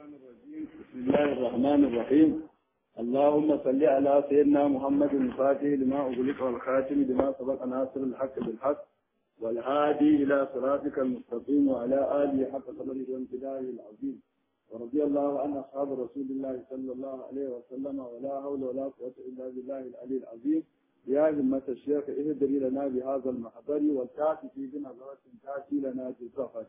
الشيطان الرجيم بسم الله الرحمن الرحيم اللهم صل على سيدنا محمد الفاتح لما أغلق والخاتم لما سبق ناصر الحق بالحق والهادي إلى صراطك المستقيم وعلى آله حق قدره وامتداره العظيم ورضي الله عن أصحاب رسول الله صلى الله عليه وسلم ولا حول ولا قوة إلا بالله العلي العظيم يا همة الشيخ اهدري لنا بهذا المحضر والتأتي في بنظرة تأتي لنا في السفر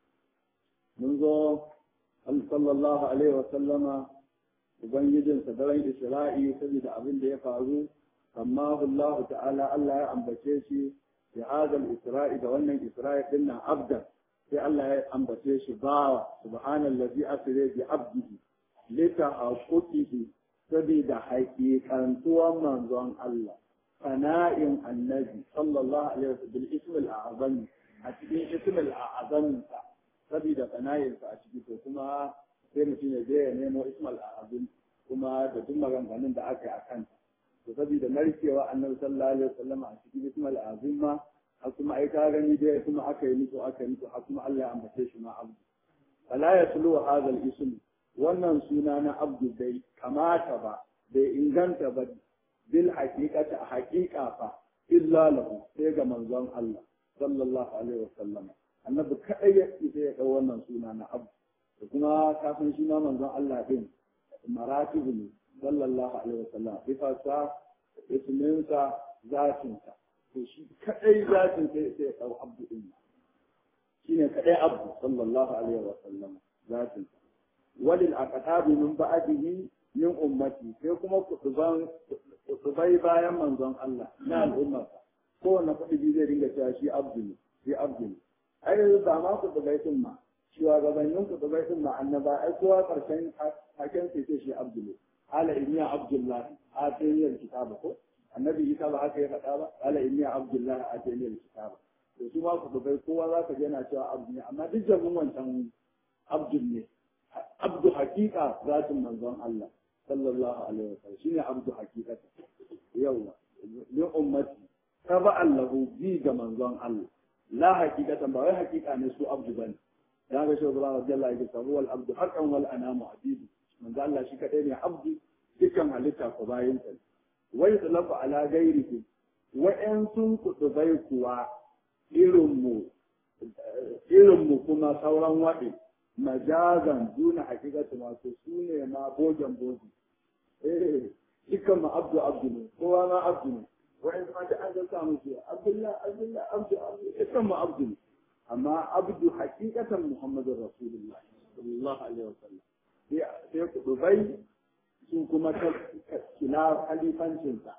منذ sallallahu alaihi wasallama ubangijinsa daren isra'i saboda abin da ya faru amma Allah ta'ala Allah ya ambace shi ya hadal isra'i da wannan isra'i din nan abdan sai Allah ya ambace shi bawa subhanallazi asra bi abdihi lita haqiqihi saboda haƙiƙantuwan manzon Allah sana'in annabi sallallahu alaihi wasallam bil ismil a'zam a cikin ismil a'zam saboda kanayinsa a ciki to kuma sai mutum ya je ya nemo ismal abin kuma da duk maganganun da aka yi a kanta to saboda narkewa annabi sallallahu alaihi wasallam a cikin ismal azim ma har kuma ai ka gani dai kuma aka yi musu aka yi musu har kuma Allah ya ambace shi ma abdu fala yaslu hadha al-ism wannan suna na abdu dai kamata ba bai inganta ba bil haqiqati a haqiqa fa illa lahu sai ga manzon Allah sallallahu alaihi wasallam annabi kaɗai ya isa ya ɗau wannan suna na abu da kuma kafin shi ma manzon Allah din maratibu ne sallallahu alaihi wasallam sifarsa isminsa zatinsa to shi kaɗai zatin sai sai ya ɗau abu din shi ne kaɗai abu sallallahu alaihi wasallam zatinsa walil aqtabi min ba'dihi min ummati sai kuma kutuban kutubai bayan manzon Allah na al'ummarsa kowanne kuɗi zai dinga cewa shi abdu ne shi abdu ne ai yanzu ba ma ku dubai sun ma shugabannin ku dubai sun ma annaba ai kowa karshen haken sai sai shi abdullah ala inniya abdullah a tayyar kitaba ko annabi isa ba haka ya faɗa ba ala inniya abdullah a tayyar kitaba to su ma ku dubai kowa za ka yana cewa abdu ne amma duk jabin wancan abdul ne abdu hakika zatin manzon Allah sallallahu alaihi wasallam shine abdu hakikata yawa li ummati taba'an lahu bi ga manzon Allah la hakikatan ba wai hakika ne su abdu bane ya ga shi Allah radiyallahu anhu sabu wal abdu haqqan wal anamu abidu manzo Allah shi kadai ne abdu dukkan halitta ko bayin sa wai talafu ala ghairihi wa in sun kutubai kuwa irin mu irin mu kuma sauran waɗe majazan duna hakikatu masu su ne ma bojan boji eh dukkan ma abdu abdu ne kowa ma abdu ne wa'in ma da an zanta musu abdullah abdullah abdu abdu ikan ma abdu amma abdu hakikatan muhammadur rasulullah sallallahu alaihi wasallam sai ku dubai su kuma ta kila khalifancin sa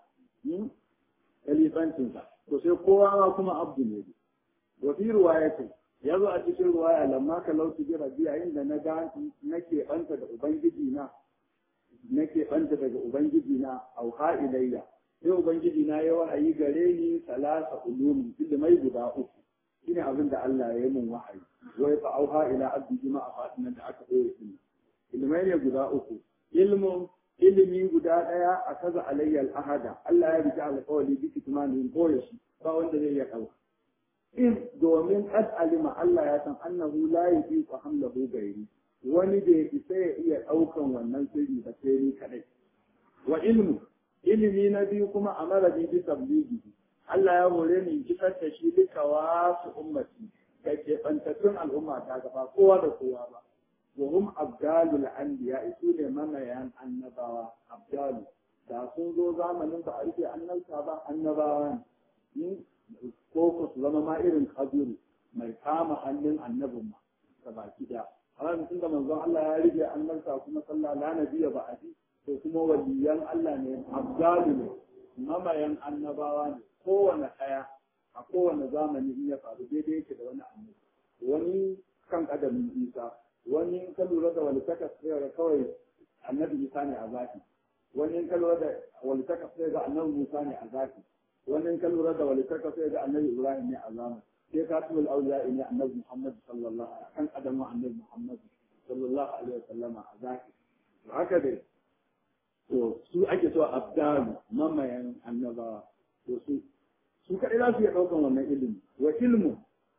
khalifancin sa to sai kowa ma kuma abdu ne wa fi riwayatin yazo a cikin riwaya lamma ka lauti bi rabi'a inda na ga nake banta da ubangiji na nake banta daga ubangiji na auha ilayya sai ubangiji na ya wahayi gare ni salasa ulumin ilimai guda uku shine abin da Allah ya yi min wahayi wai fa auha ila abdi jima a fatinan da aka ɗora shi ilimai ne guda uku ilmun ilimi guda ɗaya a kaza alayyal ahada Allah ya rike alƙawari bi kitmanin boye shi ba wanda zai iya ɗauka in domin qad alima Allah ya san annahu la yuqiqu hamlahu gairi wani da isa ya iya ɗaukan wannan sirri ba sai ni kadai wa ilmu ilimi na biyu kuma a maradin bi tabligi Allah ya hore ni kisar da shi duka wasu ummati da ke bantattun al'umma ta gaba kowa da kowa ba wa hum abdalul anbiya isu ne mamayan annabawa abdalu da sun zo zamanin ba a rike annabta ba annabawa ne ko ku su zama ma irin kabiru mai kama hannun annabin ma ta baki da amma mutum da manzon Allah ya rike annabta kuma sallah la nabiyya ba a to kuma waliyan Allah ne abdalu ne mamayan annabawa ne kowane ɗaya a kowane zamani in ya faru daidai yake da wani annabi wani kan kadamin isa wani in ka lura da walitaka sai ga kawai annabi isa ne a zafi wani in ka lura da walitaka sai ga annabi musa ne a zafi wani in ka lura da walitaka sai ga annabi ibrahim ne a zamani sai ka tubul auliya ne annabi muhammad sallallahu alaihi wasallam kan kadamin annabi muhammad sallallahu alaihi wasallama a zafi haka dai to su ake so abdalu mamayan annabawa to su su kaɗai za su iya ɗaukan wannan ilimi wa ilmu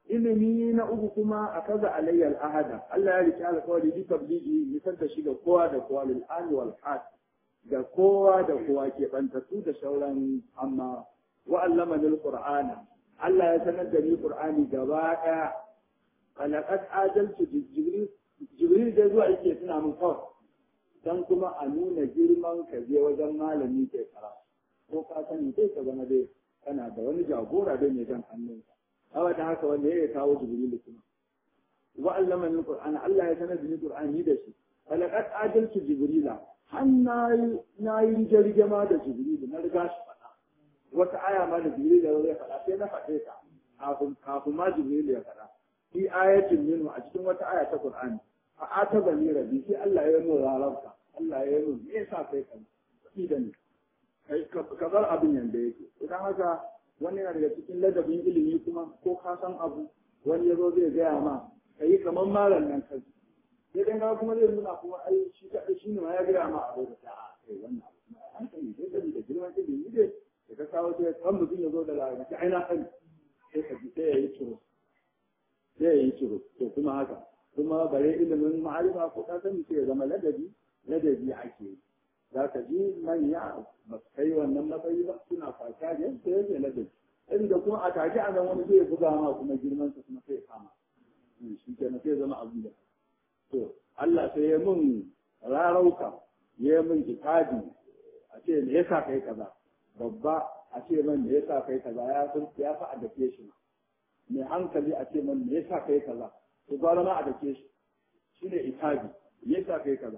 ilimi na uku kuma a kaza alayyal ahada Allah ya rike alƙawari bi tabligi nisar da shi ga kowa da kowa lil ahli wal had ga kowa da kowa ke bantattu da sauran amma wa allama lil qur'ana Allah ya sanar da ni qur'ani gaba daya qalaqat ajaltu jibril jibril da zuwa yake suna mun kawai dan kuma a nuna girman ka je wajen malami ke kara ko ka sani sai ka zama dai kana da wani jagora da mai jan hannunka awa da haka wanda ya kawo jibril kuma wa allama lil qur'ana Allah ya sanar da ni qur'ani da shi qalaqat ajaltu jibrila har na yi jirge ma da jibrilu na riga shi faɗa wata aya ma da jibrilu ya faɗa sai na faɗe ta kafin ma jibrilu ya faɗa fi ayatin minhu a cikin wata aya ta qur'ani fa ataba ni rabbi sai Allah ya nuna rarabka Allah ya nuna me yasa kai kan shi da ni kai ka bar abin yanda yake idan haka wani yana daga cikin ladabin ilimi kuma ko ka san abu wani yazo zai gaya ma kai kamar malam nan kai sai dan ga kuma zai nuna kuma ai shi ka shi ne ma ya gaya ma abu da a kai wannan abu an sani sai da girman ilimi ne da ka kawo sai kan mutum ya zo da larabci ai na sani sai ka ji sai ya yi ciro sai ya yi ciro to kuma haka kuma bare ilimin ma'arifa ko ka sani sai ya zama ladabi ladabi ake yi za ka ji manya ba su kai wannan matsayi ba suna fata ne sai yake ladabi inda kuma a take a nan wani zai buga ma kuma girman sa kuma sai kama shi kenan sai zama abu da to Allah sai ya mun rarauka ya mun kitabi a ce me yasa kai kaza babba a ce man me yasa kai kaza ya san ya fa a dake shi mai hankali a ce man me yasa kai kaza to gwara ma a dake shi shine itabi me yasa kai kaza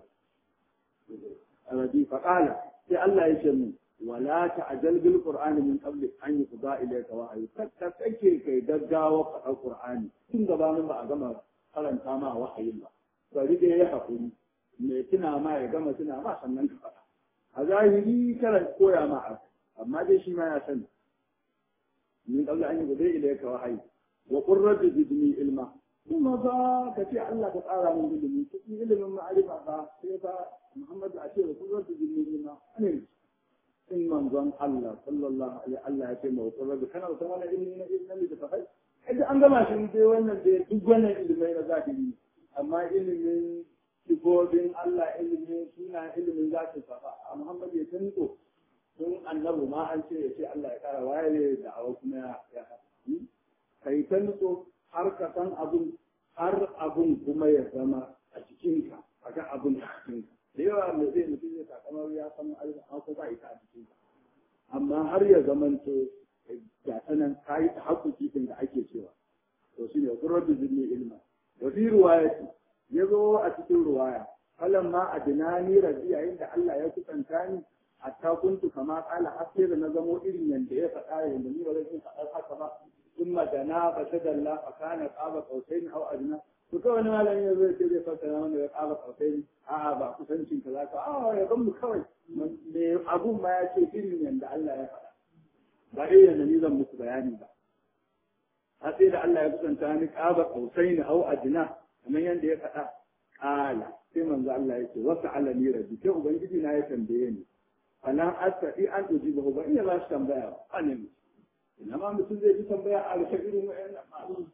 arabi fa qala sai Allah ya ce mun wala ta'jal bil qur'ani min qabli an yuqda ilayka wahyi kakka kake kai gaggawa faɗa qur'ani tun gabanin ba a gama karanta ma wahayin ba bari dai ya haƙuri mai tuna ma ya gama tuna ma sannan ka faɗa a zahiri kana koya ma a amma dai shi ma ya sani min qabla an yuqda ilayka wahyi wa qur rabbi zidni ilma kuma ba ka ce Allah ka tsara min ilimi cikin ilimin ma'arifa ba sai ba Muhammad a ce wa qur rabbi zidni ilma ne in manzon Allah sallallahu alaihi Allah ya ce ma qur rabbi kana da wannan ilimi na ilimi da fahai idan an gama shi dai wannan dai duk wannan ilimai na zahiri amma ilimin sifofin Allah ilimin suna ilimin zaki safa a Muhammad ya tanto don annabu ma an ce ya ce Allah ya kara waye da awa kuma ya kai tanto har ka san abun har abun kuma ya zama a cikinka a ga abun a cikinka da yawa mai zai mutum ya takamar ya san an ko ba ita a cikinka amma har ya zamanto ga sanan kayi ta haƙuƙi da ake cewa to shine qurra bi ilma wa fi riwayati yazo a cikin riwaya falan ma adnani rabbi yayin da Allah ya kusanta ni hatta kuntu kama qala hasir na zamo irin yanda ya faɗa yanda ni ba zan faɗa haka ba thumma dana fa tadalla fa kana qaba qausain aw adna to kawai wani malami ya zai ce zai fassara mana ya qaba qausain a'a ba kusancin ka zaka a ya gan mu kawai me abun ma ya ce irin yanda Allah ya faɗa ba irin yanda ni zan muku bayani ba har sai da Allah ya kusanta ni qaba qausain aw adna kamar yadda ya faɗa ƙala sai manzo Allah ya ce wasu alani rabbi sai ubangiji na ya tambaye ni falan astati an ujiba ba iya ba shi tambaya ba a ne ina ma mutum zai ji tambaya a rufe irin wa'annan masu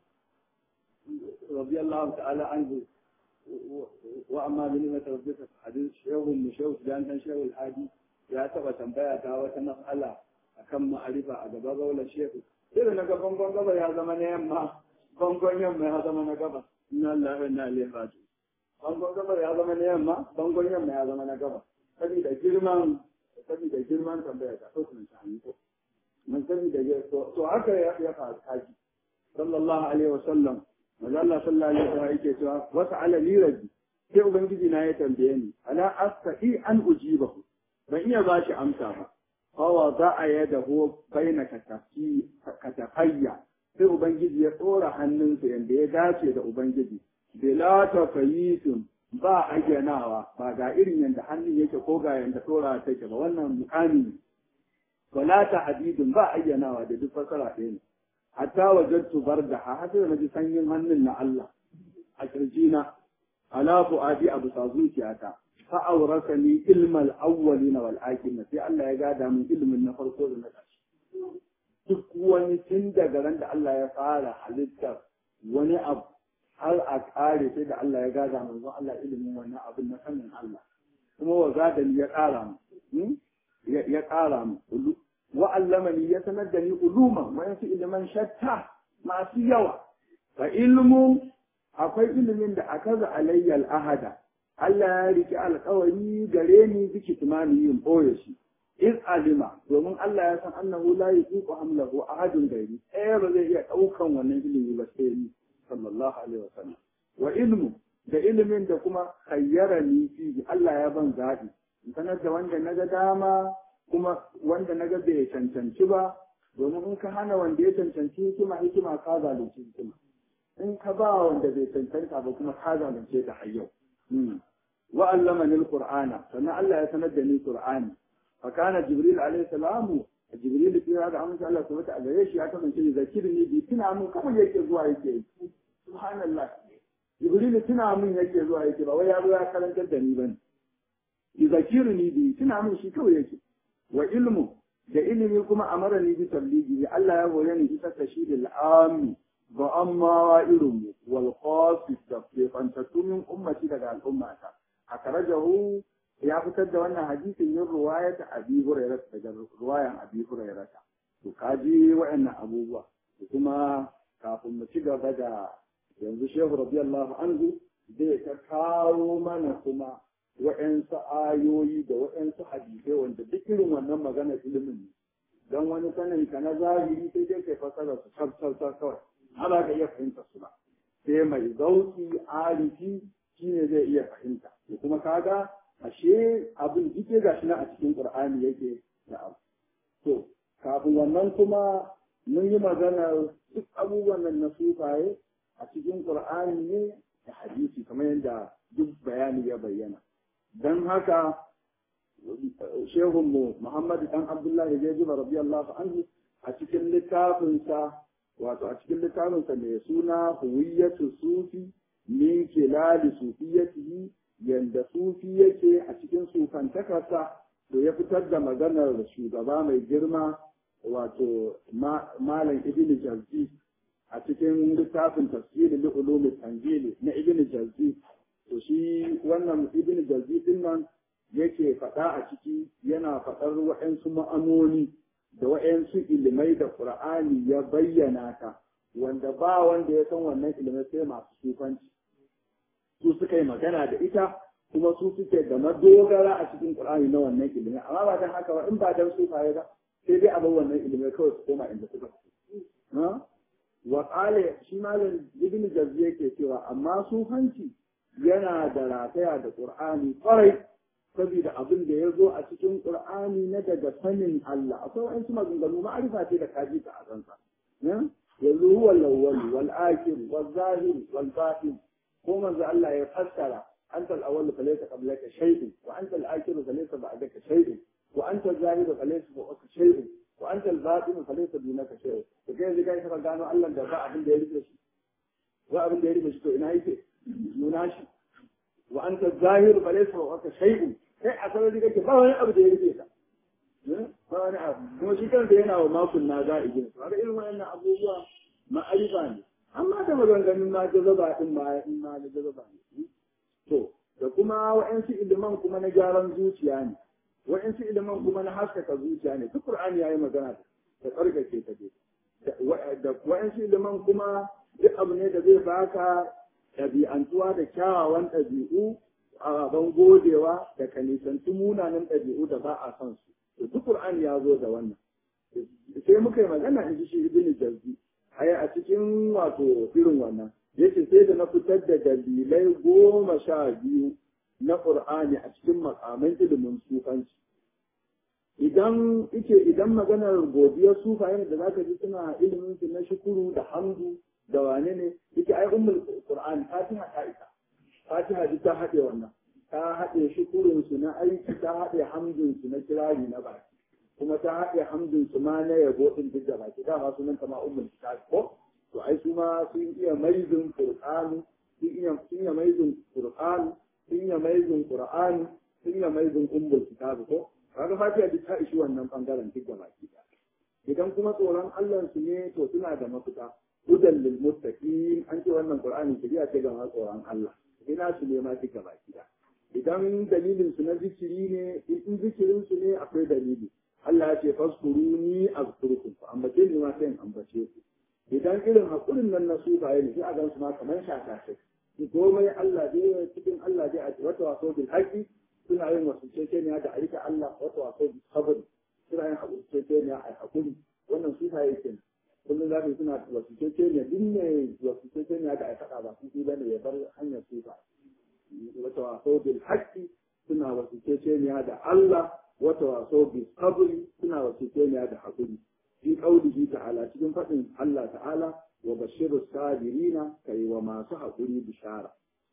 radiyallahu ta'ala anhu wa amma bi ni'mat rabbika hadith shehu mu shehu dan dan shehu al-hadi ya taba tambaya ta wata mas'ala akan ma'arifa a gaba gaular shehu sai da na ga bangon gaba ya zama na yamma bangon yamma ya zama na gaba inna Allah wa inna ilaihi raji'un bangon gaba ya zama na yamma bangon yamma ya zama na gaba saboda girman saboda girman tambaya ta so kuma shani ko mun sani da to haka ya ya faru kaji sallallahu alaihi wa sallam manzo Allah sallallahu alaihi wa sallam yake cewa wasa ala li rabbi sai ubangiji na ya tambaye ni ala astati an ujibahu ban iya ba shi amsa ba fawa za a yada ho baina katafayya sai ubangiji ya tsora hannunsa yadda ya dace da ubangiji bila tafayitun ba ayyanawa ba ga irin yadda hannun yake ko ga yadda tsora take ba wannan mukami wala ta hadidun ba ayyanawa da duk fasara ɗaya ne hatta wajadtu barda ha hada da naji sanyin hannun na Allah a kirjina ala fuadi abu sa zuciyata fa awrasani ilmal awwalina wal akhirin sai Allah ya gada min ilmin na farko da na ƙarshe duk wani tun daga ran da Allah ya fara halittar wani abu har a ƙare sai da Allah ya gaza manzo Allah ilimin wannan abin na sanin Allah kuma wa zadani ya ƙara mu ya ƙara mu wa allamani ya sanar da ni uluman wa yansu iliman shatta masu yawa fa ilmu akwai ilimin da akaza alayyal ahada Allah ya riki alƙawari gare ni biki tumani yin boye shi iz alima domin Allah ya san annahu la yuqiqu hamlahu ahadun gairi ɗaya ba zai iya ɗaukan wannan ilimi ba sai ni sallallahu alaihi wasallam wa ilmu da ilimin da kuma khayyarani fi Allah ya ban zaɓi sanar da wanda naga dama kuma wanda naga bai cancanci ba domin in ka hana wanda ya cancanci hikima hikima ka zalunci hikima in ka ba wanda bai cancanta ba kuma ka zalunce ta har yau wa allamani alqur'ana sannan Allah ya sanar da ni qur'ani fa kana jibril alaihi salamu jibril fi hada amsa Allah subhanahu wa ta'ala shi ya kasance zakirni bi tuna mun kawai yake zuwa yake subhanallah jibril tuna mun yake zuwa yake ba wai ya zo ya karantar da ni bane zakirni bi tuna mun shi kawai yake wa ilmu da ilimi kuma amara ni bi tabligi Allah ya goye ni isa tashidil ammi ba amma wa irin wal qasis da ke fantattu min ummati daga al'ummata akarajahu ya fitar da wannan hadisin yin ruwayat abi hurairah daga ruwayan abi hurairah to kaji wa'annan abubuwa kuma kafin mu ci gaba da yanzu shehu radiyallahu anhu zai ta kawo mana kuma wa'yansu ayoyi da wa'yansu hadisai wanda duk irin wannan magana ilimin ne don wani sanin ka na zahiri sai dai kai fasara su sab sab sab kawai ana ka iya fahimta su ba sai mai zauki arifi shine zai iya fahimta to kuma kaga ashe abin dike gashi na a cikin qur'ani yake da abu to kafin wannan kuma mun yi magana duk abubuwan nan na sufaye a cikin qur'ani ne da hadisi kamar yadda duk bayani ya bayyana don haka shehunmu Muhammadu dan Abdullahi zai zuba radiyallahu anhu a cikin littafinsa wato a cikin littafinsa mai suna huwiyatu sufi min kilali sufiyatihi yanda sufi yake a cikin sufantakarsa to ya fitar da maganar shugaba mai girma wato malam ibn jazzi a cikin littafin tafsirin li'ulumi tanjili na ibn jazzi to shi wannan ibn jazzi din nan yake faɗa a ciki yana faɗar waɗansu ma'anoni da waɗansu ilimai da qur'ani ya bayyana ta wanda ba wanda ya san wannan ilimai sai masu sufanci su suka yi magana da ita kuma su suke da madogara a cikin qur'ani na wannan ilimai amma ba dan haka ba in ba dan sufaye ba sai dai a bar wannan ilimai kawai su koma inda suka wa qala shi malam ibn jazzi yake cewa amma sufanci yana da rataya da ƙur'ani ƙwarai saboda abin da ya zo a cikin ƙur'ani na daga sanin Allah akwai wa'ansu maganganu ma'arifa ce da kaji ta a kansa yanzu huwa lawwal wal akhir wal zahir wal batin ko manzo Allah ya fassara anta al awwal fa laysa qablaka shay'un wa anta al akhir fa laysa ba'daka shay'un wa anta al zahir fa laysa fawqaka shay'un wa anta al batin fa laysa dunaka shay'un to kai yanzu kai ka gano Allah da ba abin da ya rike shi wa abin da ya rike shi to ina yake nuna shi wa anta zahir fa laysa fawqaka shay'un kai a sanar kake ba wani abu da ya rike ka ba wani abu kuma shi kansa yana wa makun na za a igin su har irin wayannan abubuwa ma'arifa ne amma da maganganun ma jazaba din ma in ma da jazaba ne to da kuma wa'ansu iliman kuma na gyaran zuciya ne wa'ansu iliman kuma na haskaka zuciya ne duk qur'ani yayi magana da tsarkake ta dai da wa'ansu iliman kuma duk abu ne da zai baka ɗabi'antuwa da kyawawan ɗabi'u a ban godewa da kanisanci munanan ɗabi'u da ba a son su to duk Qur'ani ya zo da wannan sai muka yi magana in ji shi ibn jazzi ai a cikin wato irin wannan yace sai da na fitar da dalilai goma sha biyu na Qur'ani a cikin makaman ilimin sufanci idan ike idan maganar godiyar sufaye da zaka ji suna ilimin su na shukuru da hamdu da wane ne yake ai ummul qur'an fatiha ta isa fatiha duk ta haɗe wannan ta haɗe shukurin su na aiki ta haɗe hamdun su na kirari na baki kuma ta haɗe hamdun su ma na yabo din duk da baki dama sunan ta ma ummul kitab ko to ai su ma sun iya maizin qur'ani sun iya sun iya maizin qur'ani sun iya maizin qur'ani sun iya maizin ummul kitab ko kaga fatiha duk ta ishi wannan bangaren duk da baki idan kuma tsoron Allah su ne to suna da mafita hudan lil muttaqin an ce wannan qur'ani shari'a ce ga masu tsoron Allah ina su ne ma duka baki da idan dalilin su na zikiri ne in zikirin su ne akwai dalili Allah ya ce faskuruni azkurkum fa ambace ni ma sai in ambace ku idan irin hakurin nan na sufaye ne sai a gan su ma kamar shakashe komai Allah dai cikin Allah dai a wata waso bil haqqi suna yin wasu ceceniya da aika Allah wata waso bil sabr suna yin haƙuri ceceniya a haƙuri wannan sufaye kenan kullum za su suna wasu ceceniya duk ne wasu ceceniya da aikata ba su ba ne ya bar hanyar sufa wata waso bil haqqi suna wasu ceceniya da Allah wata waso bil sabri suna wasu ceceniya da haƙuri fi qaulihi ta'ala cikin faɗin Allah ta'ala wa bashiru sabirina kai wa masu haƙuri bishara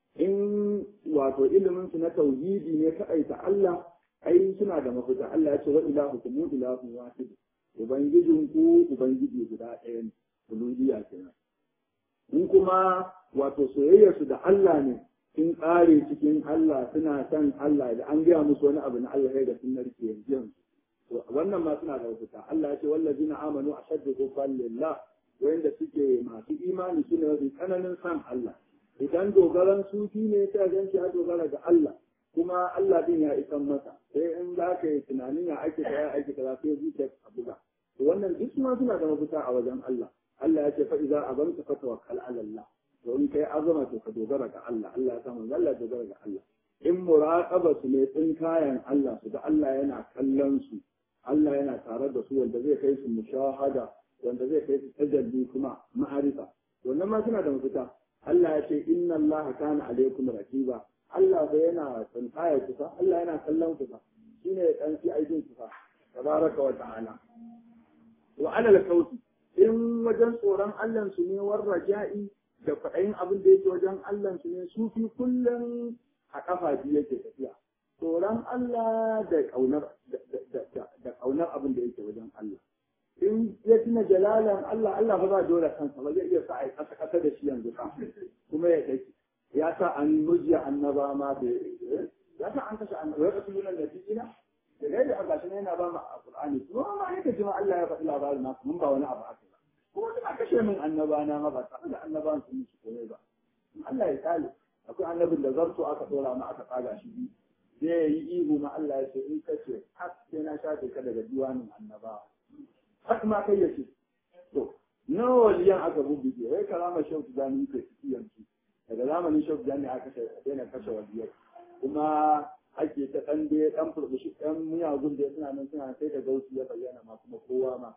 in wato ilimin su na tauhidi ne kaɗaita Allah ai suna da mafita Allah ya ce wa ilahukum ilahun wahid ubangijin ku ubangiji guda ɗaya ne uluhiyya kenan in kuma wato soyayya su da Allah ne sun ƙare cikin Allah suna son Allah da an gaya musu wani abu na Allah ya ga sun narke yanzu wannan ma suna da mafita Allah ya ce wallazina amanu ashaddu hubban lillah wanda suke masu imani su ne mafi tsananin san Allah idan dogaran sufi ne ta gan shi ya dogara ga Allah kuma Allah din ya isan masa sai in za ka yi tunanin ya ake ta ya ake ta sai zuciya a buga to wannan duk ma suna da mafita a wajen Allah Allah ya ce fa idza azamta fa tawakkal ala Allah to in kai azama to ka dogara ga Allah Allah ya samu Allah dogara ga Allah in muraqaba su ne tsin kayan Allah su da Allah yana kallon su Allah yana tare da su wanda zai kai su mushahada wanda zai kai su tajalli kuma ma'arifa wannan ma suna da mafita Allah ya ce inna Allah kana alaikum raqiba Allah bai yana tsankaya kusa Allah yana kallon kusa shine ya kanci aikin kusa tabaraka wa ta'ala wa ala al-kawti in wajen tsoron Allah su ne war raja'i da kwaɗayin abin da yake wajen Allah su ne su fi kullum a kafa biyu yake tafiya tsoron Allah da kaunar da kaunar abin da yake wajen Allah in ya tuna jalalan Allah Allah ba za dole kansa ba zai iya sa a yi kasa kasa da shi yanzu ka kuma ya dake ya sa an mujiya annaba ma da ya sa an kashe annaba ya kasu yunan nabiyina da dai da Allah shi yana ba mu alqur'ani kuma ma yake jima Allah ya faɗi labarin nasu mun ba wani abu aka ba kuma duk kashe min annaba na ma ba tare da annaban sun musu komai ba Allah ya kale akwai annabin da zarto aka dora ma aka tsaga shi biyu zai yi ihu ma Allah ya ce in kace har sai na shafe ka daga diwanin annabawa har ma kai yace to nawa waliyan aka bubbuge wai karama shehu tijani ke ciki yanzu daga zamanin shehu tijani aka kashe daina kashe waliyai kuma ake ta dan dai dan furbushi dan miyagun da suna nan suna sai da gausu ya bayyana ma kuma kowa ma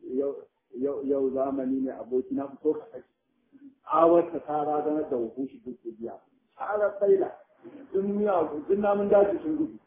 yau yau zamani ne aboki na fito ka kashe awar ta tara ganar da hukushi duk biya tsara tsaila sun miyagun duk namun daji sun gudu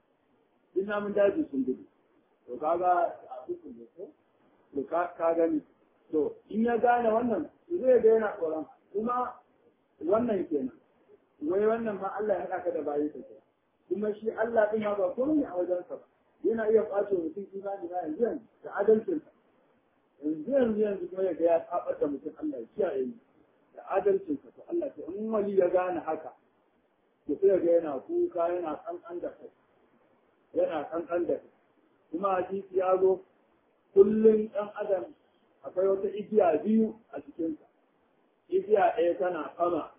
duk namun daji sun gudu to kaga a dukkan da ko to ka gani to in ya gane wannan zai ga yana tsoron kuma wannan kenan wai wannan ma Allah ya haɗa ka da bayi ka kuma shi Allah din ma ba komai a wajen sa yana iya kwace mutum imani na yanzu yanzu da adalcin sa yanzu yanzu yanzu kuma ya ga ya tsabar da mutum Allah ya kiyaye ni da adalcin sa to Allah to in wali ya gane haka to sai ga yana kuka yana kankan da kai yana kankan da kai kuma hadisi ya zo kullum ɗan adam akwai wata igiya biyu a cikinsa igiya ɗaya tana sama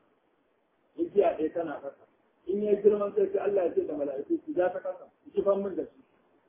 igiya ɗaya tana ƙasa in ya girman sai Allah ya ce da mala'iku ku ja ta ƙasa ku kifan min da shi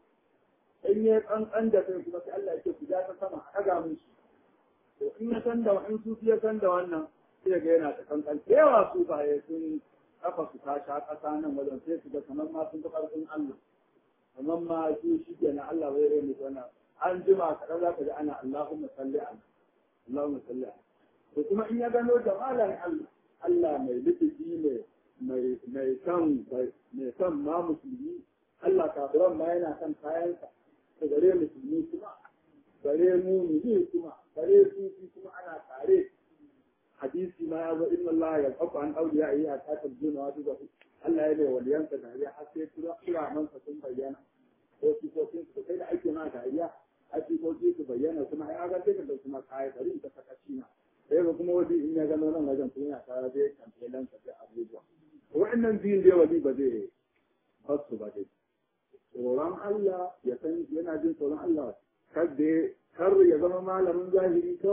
in ya ƙanƙan da kai kuma sai Allah ya ce ku ja ta sama a ɗaga min shi to in ya san da in su ya san da wannan sai ga yana ta ƙanƙan da yawa su baye sun kafa su ta sha ƙasa nan wajen sai su ga kamar ma sun ga ƙarfin Allah kamar ma su shi ke na Allah bai rai mutu wannan an jima kaɗan za ka ji ana Allahumma salli ala Allahumma salli ala to kuma in ya gano jamalan Allah Allah mai lutufi mai mai mai san mai san ma musulmi Allah kafiran ma yana san kayansa to gare musulmi kuma gare mumini kuma gare sufi kuma ana tare hadisi ma ya zo inna Allah ya qafa an awliya yi a ta tabbuna wa duka Allah ya bai waliyansa dariya har sai kira mansa sun bayyana ko sifofin su kai da ake ma dariya a sifofi su bayyana kuma ya ga sai ka dauki ma kaya bari ta saka cina sai ga kuma wani in ya gano nan wajen kuma ya tara zai kamfe lan ka da abubuwa wa'annan biyun dai wani ba zai basu ba dai tsoron Allah ya san yana jin tsoron Allah kar da kar ya zama malamin zahiri kawai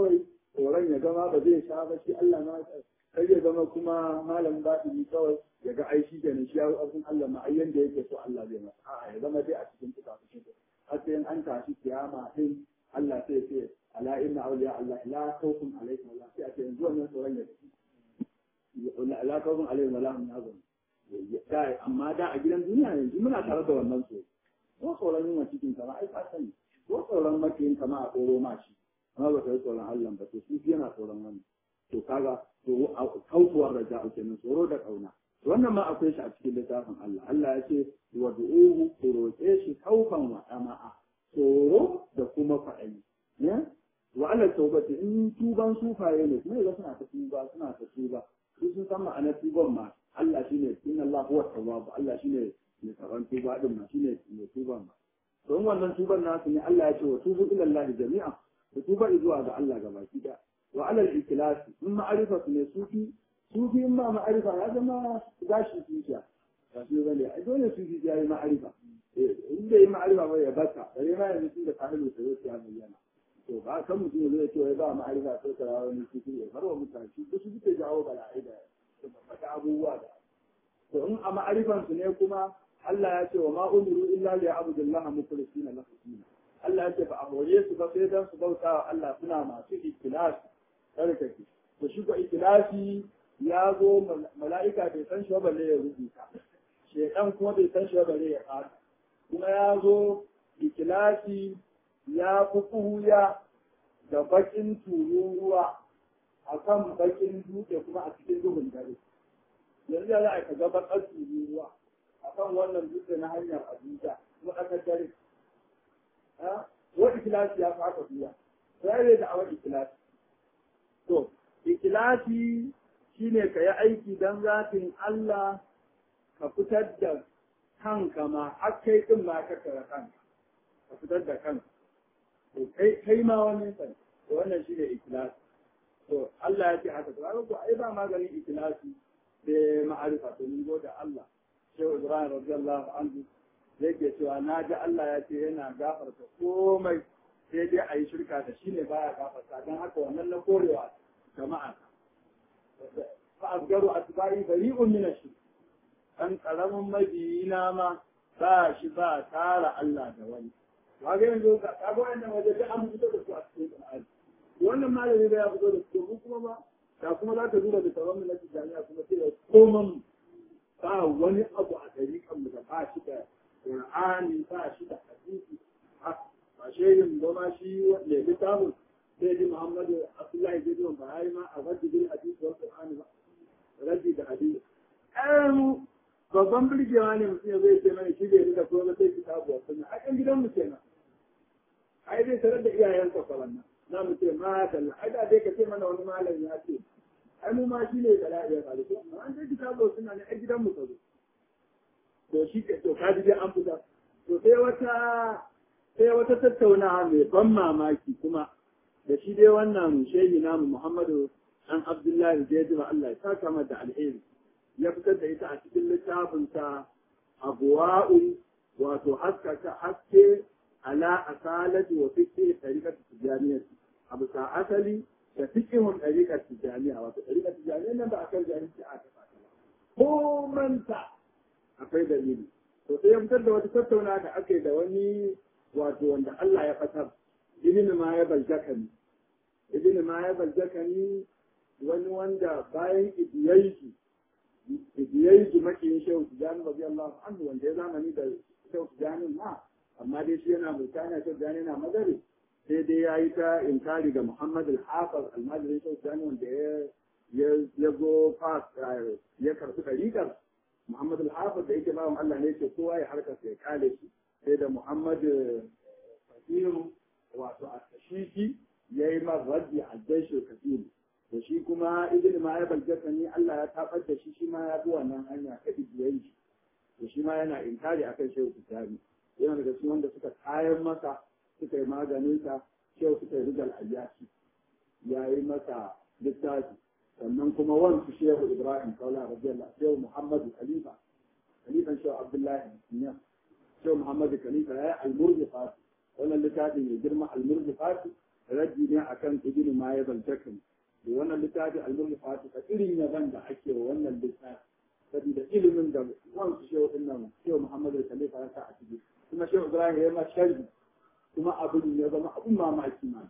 tsoron ya gama ba zai sha ba shi Allah ma sai ya zama kuma malam baɗini kawai ya ga aishi kenan shi ya abin Allah ma ayyan da yake so Allah zai masa a'a ya zama dai a cikin fukafukin har sai an tashi kiyama din Allah sai ce ala inna awliya Allah la khawfun alaykum wa la sai a ce yanzu wannan tsoron ya tafi la khawfun alaykum wa la hum yahzanun amma da a gidan duniya yanzu muna tare da wannan so ko tsoron yin cikin kama ai ka sani ko tsoron makiyin kama a tsoro ma shi amma ba ka yi tsoron Allah ba to shi yana tsoron wannan to kaga to kautuwar raja kenan tsoro da kauna wannan ma akwai shi a cikin littafin Allah Allah ya ce wa du'uhu ku roƙe shi kaufan wa ama'a tsoro da kuma fa'ali ne wa ala tawbati in tuban sufaye ne kuma yanzu suna ta tuba suna ta tuba su sun san ma'anar tuban ma Allah shine inna Allah huwa tawwab Allah shine mai tsaron tuba din ma shine mai tuban ma don wannan tuban nasu ne Allah ya ce wa tubu ila Allah jami'a ku tuba zuwa ga Allah gabaki da wa ala al-ikhlas in ma'arifa ne sufi sufi in ma ma'arifa ya zama gashi sufiya ba su bane ai dole sufi ya yi ma'arifa in bai yi ma'arifa ba ya bata bare ma yanzu tun da sahilu ta zai ya bayyana to ba kan mutum zai ce wai ba ma'arifa sai ka rawa ne sufi ya farwa mutane shi su suke jawo bala'i da da abubuwa da to in a ma'arifansu ne kuma Allah ya ce wa ma umiru illa li abdullah mukhlisina lahu din Allah ya ce ba a hore su ba sai dan su bauta wa Allah suna masu ikhlas tsarkake to shi ko ikhlasi ya zo mala'ika bai san shi ba balle ya rubuta shedan kuma bai san shi ba balle ya fara kuma ya zo ikhlasi ya fi kuhuya da bakin tururuwa a kan bakin dutse kuma a cikin duhun dare yanzu ya za a ka ga bakar tururuwa a kan wannan dutse na hanyar abuja kuma aka dare wa ikilasi ya fi haka biya sai da awa ikilasi to ikilasi shine ka yi aiki don zafin Allah ka fitar da kanka ma har kai din ma ka kara kanka ka fitar da kanka to kai ma wani sai wannan shine ikilasi to Allah ya ce haka to ko ai ba maganin ikilasi da ma'arifa to mun gode Allah Shehu Ibrahim radiyallahu anhu yake cewa na ji Allah ya ce yana gafarta komai sai dai a yi shirka da shi ne baya gafarta don haka wannan na korewa jama'a fa asgaru atba'i bari'un min ash dan karamin mabiyina ma ba shi ba tara Allah da wani kaga yanzu ka ga wannan waje da an fito da su a cikin Qur'ani wannan malami da ya fito da su mu kuma ba da kuma za ka duba da tawamin na jami'a kuma sai da koman ba wani abu a dariƙan mu da ba shi da Qur'ani ba shi da hadisi ba shehin ba ma shi wanda ya littafin sai ji Muhammadu Abdullahi zai zuwa ba yi ma a raddi bil hadisi wal Qur'ani ba raddi da hadisi ɗayan babban birgewa ne mutum ya zai ce mana shi bai da kuma sai kitabu wa sunna a kan gidan mu kenan ai zai tarar da iyayensa fa wannan na mu ce ma dalla ai da dai ka ce mana wani malami ya ce ai mu ma shi ne bala'i ya faru ko an dai kitabu wa sunna ne a gidan mu ka zo to shi ke to kaji dai an fita to sai wata sai wata tattaunawa mai ban mamaki kuma da shi dai wannan shehi namu Muhammadu dan Abdullahi Jaidu Allah ya saka mata alheri ya fitar da ita a cikin littafinsa abuwa'un wato haskaka haske ala asalati wa fiqhi tariqat tijaniyya abu sa asali da fiqhun tariqat tijaniyya wato tariqat tijaniyya nan ba akan jahilci a ta ko manta akwai dalili to sai ya fitar da wata tattauna da ake da wani wato wanda Allah ya fatar ibn ma ya baljakani ibn ma ya baljakani wani wanda bayan idiyayi idiyayi makiyin shehu tijani rabi Allah anhu wanda ya zamani da shehu tijani ma amma dai shi yana mutane shehu tijani yana magari sai dai ya yi ta inkari ga Muhammad al-Hafiz al-Madri shehu tijani wanda ya ya zo fas ya karɓi ɗariƙar Muhammad al-Hafiz da yake bawan Allah ne ce kowa ya harkar ya kale shi sai da Muhammad Fasiru wato a tashiki ya yi mar raddi a jaishe Kasiru da shi kuma ibn ma'aibal jasani Allah ya tabar da shi shi ma ya bi wannan hanya ta ibiyayi da shi ma yana inkari akan shehu tijani yana daga cikin wanda suka kayan masa suka yi maganin sa shehu suka yi rijal ayyashi ya yi masa littafi sannan kuma wansu shehu ibrahim kaula radiyallahu shehu muhammadu khalifa khalifan shehu abdullahi ya shehu muhammadu khalifa ya yi almurzi fati wannan littafin ya girma almurzi fati raddi ne akan ibnu ma ya baltakan da wannan littafi al-mulfatu ka irin yaban da ake wa wannan littafi saboda ilimin da wansu shehu din nan shehu Muhammadu Khalifa ya sa a ciki kuma shehu Ibrahim ya ma sharhi kuma abin ya zama abin mamaki ma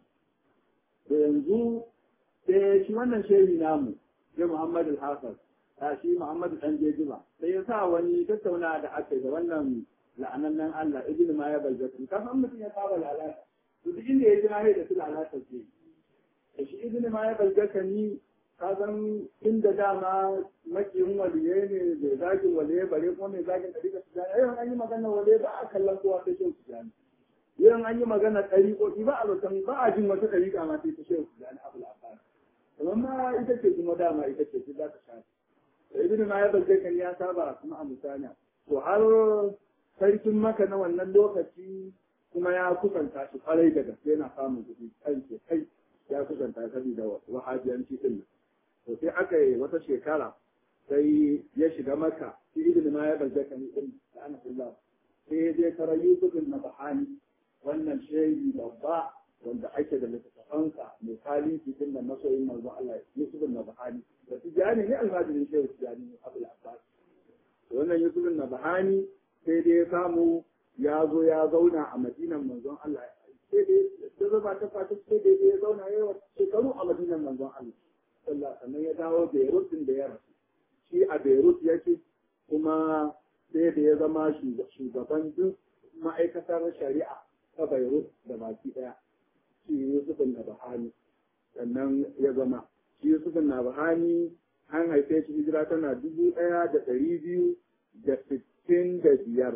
da yanzu sai shi wannan shehi namu sai Muhammadu Hafiz a shi Muhammadu dan Jejiba sai ya sa wani tattauna da aka yi da wannan la'anannen Allah ibn ma ya baljatu ka san mutum ya saba lalata to duk inda ya ji na da su lalata ce da shi ibn ma ya baljaka ni ka san inda dama makiyin waliye ne da zagin waliye bare kuma mai zagin ɗariƙa su jani yau an yi magana waliye ba a kallon kowa sai shan su jani yau an yi magana ɗariƙoƙi ba a zaton ba a jin wata ɗariƙa ma sai ta shan su jani abu labarai kamar ma ita ce kuma dama ita ce su za ta sha da ibn ma ya baljaka ni ya saba kuma a misali to har sarkin maka na wannan lokaci kuma ya kusanta shi kwarai da gaske yana samun kuɗi kan ke kai ya kusanta saboda wahabiyanci din nan to sai aka yi wata shekara sai ya shiga maka shi ibn ma ya barzaka ni din da ana billah sai ya je kara yusuf na bahani wannan shehi babba wanda ake da littattafansa mai talifi din da masoyin manzon Allah yusuf na bahani da tijani ne almajirin shehu tijani abul abbas wannan yusuf na bahani sai dai ya samu ya zo ya zauna a madinan manzon Allah sai dai ya zama ta fata sai dai ya zauna ya shekaru a madinan manzon Allah sallah sannan ya dawo Beirut din da ya rasu shi a Beirut yake kuma sai da ya zama shugaban duk ma'aikatar shari'a ta Beirut da baki daya shi Yusuf na Bahani sannan ya zama shi Yusuf na Bahani an haife shi hijira tana dubu ɗaya da ɗari biyu da sittin da biyar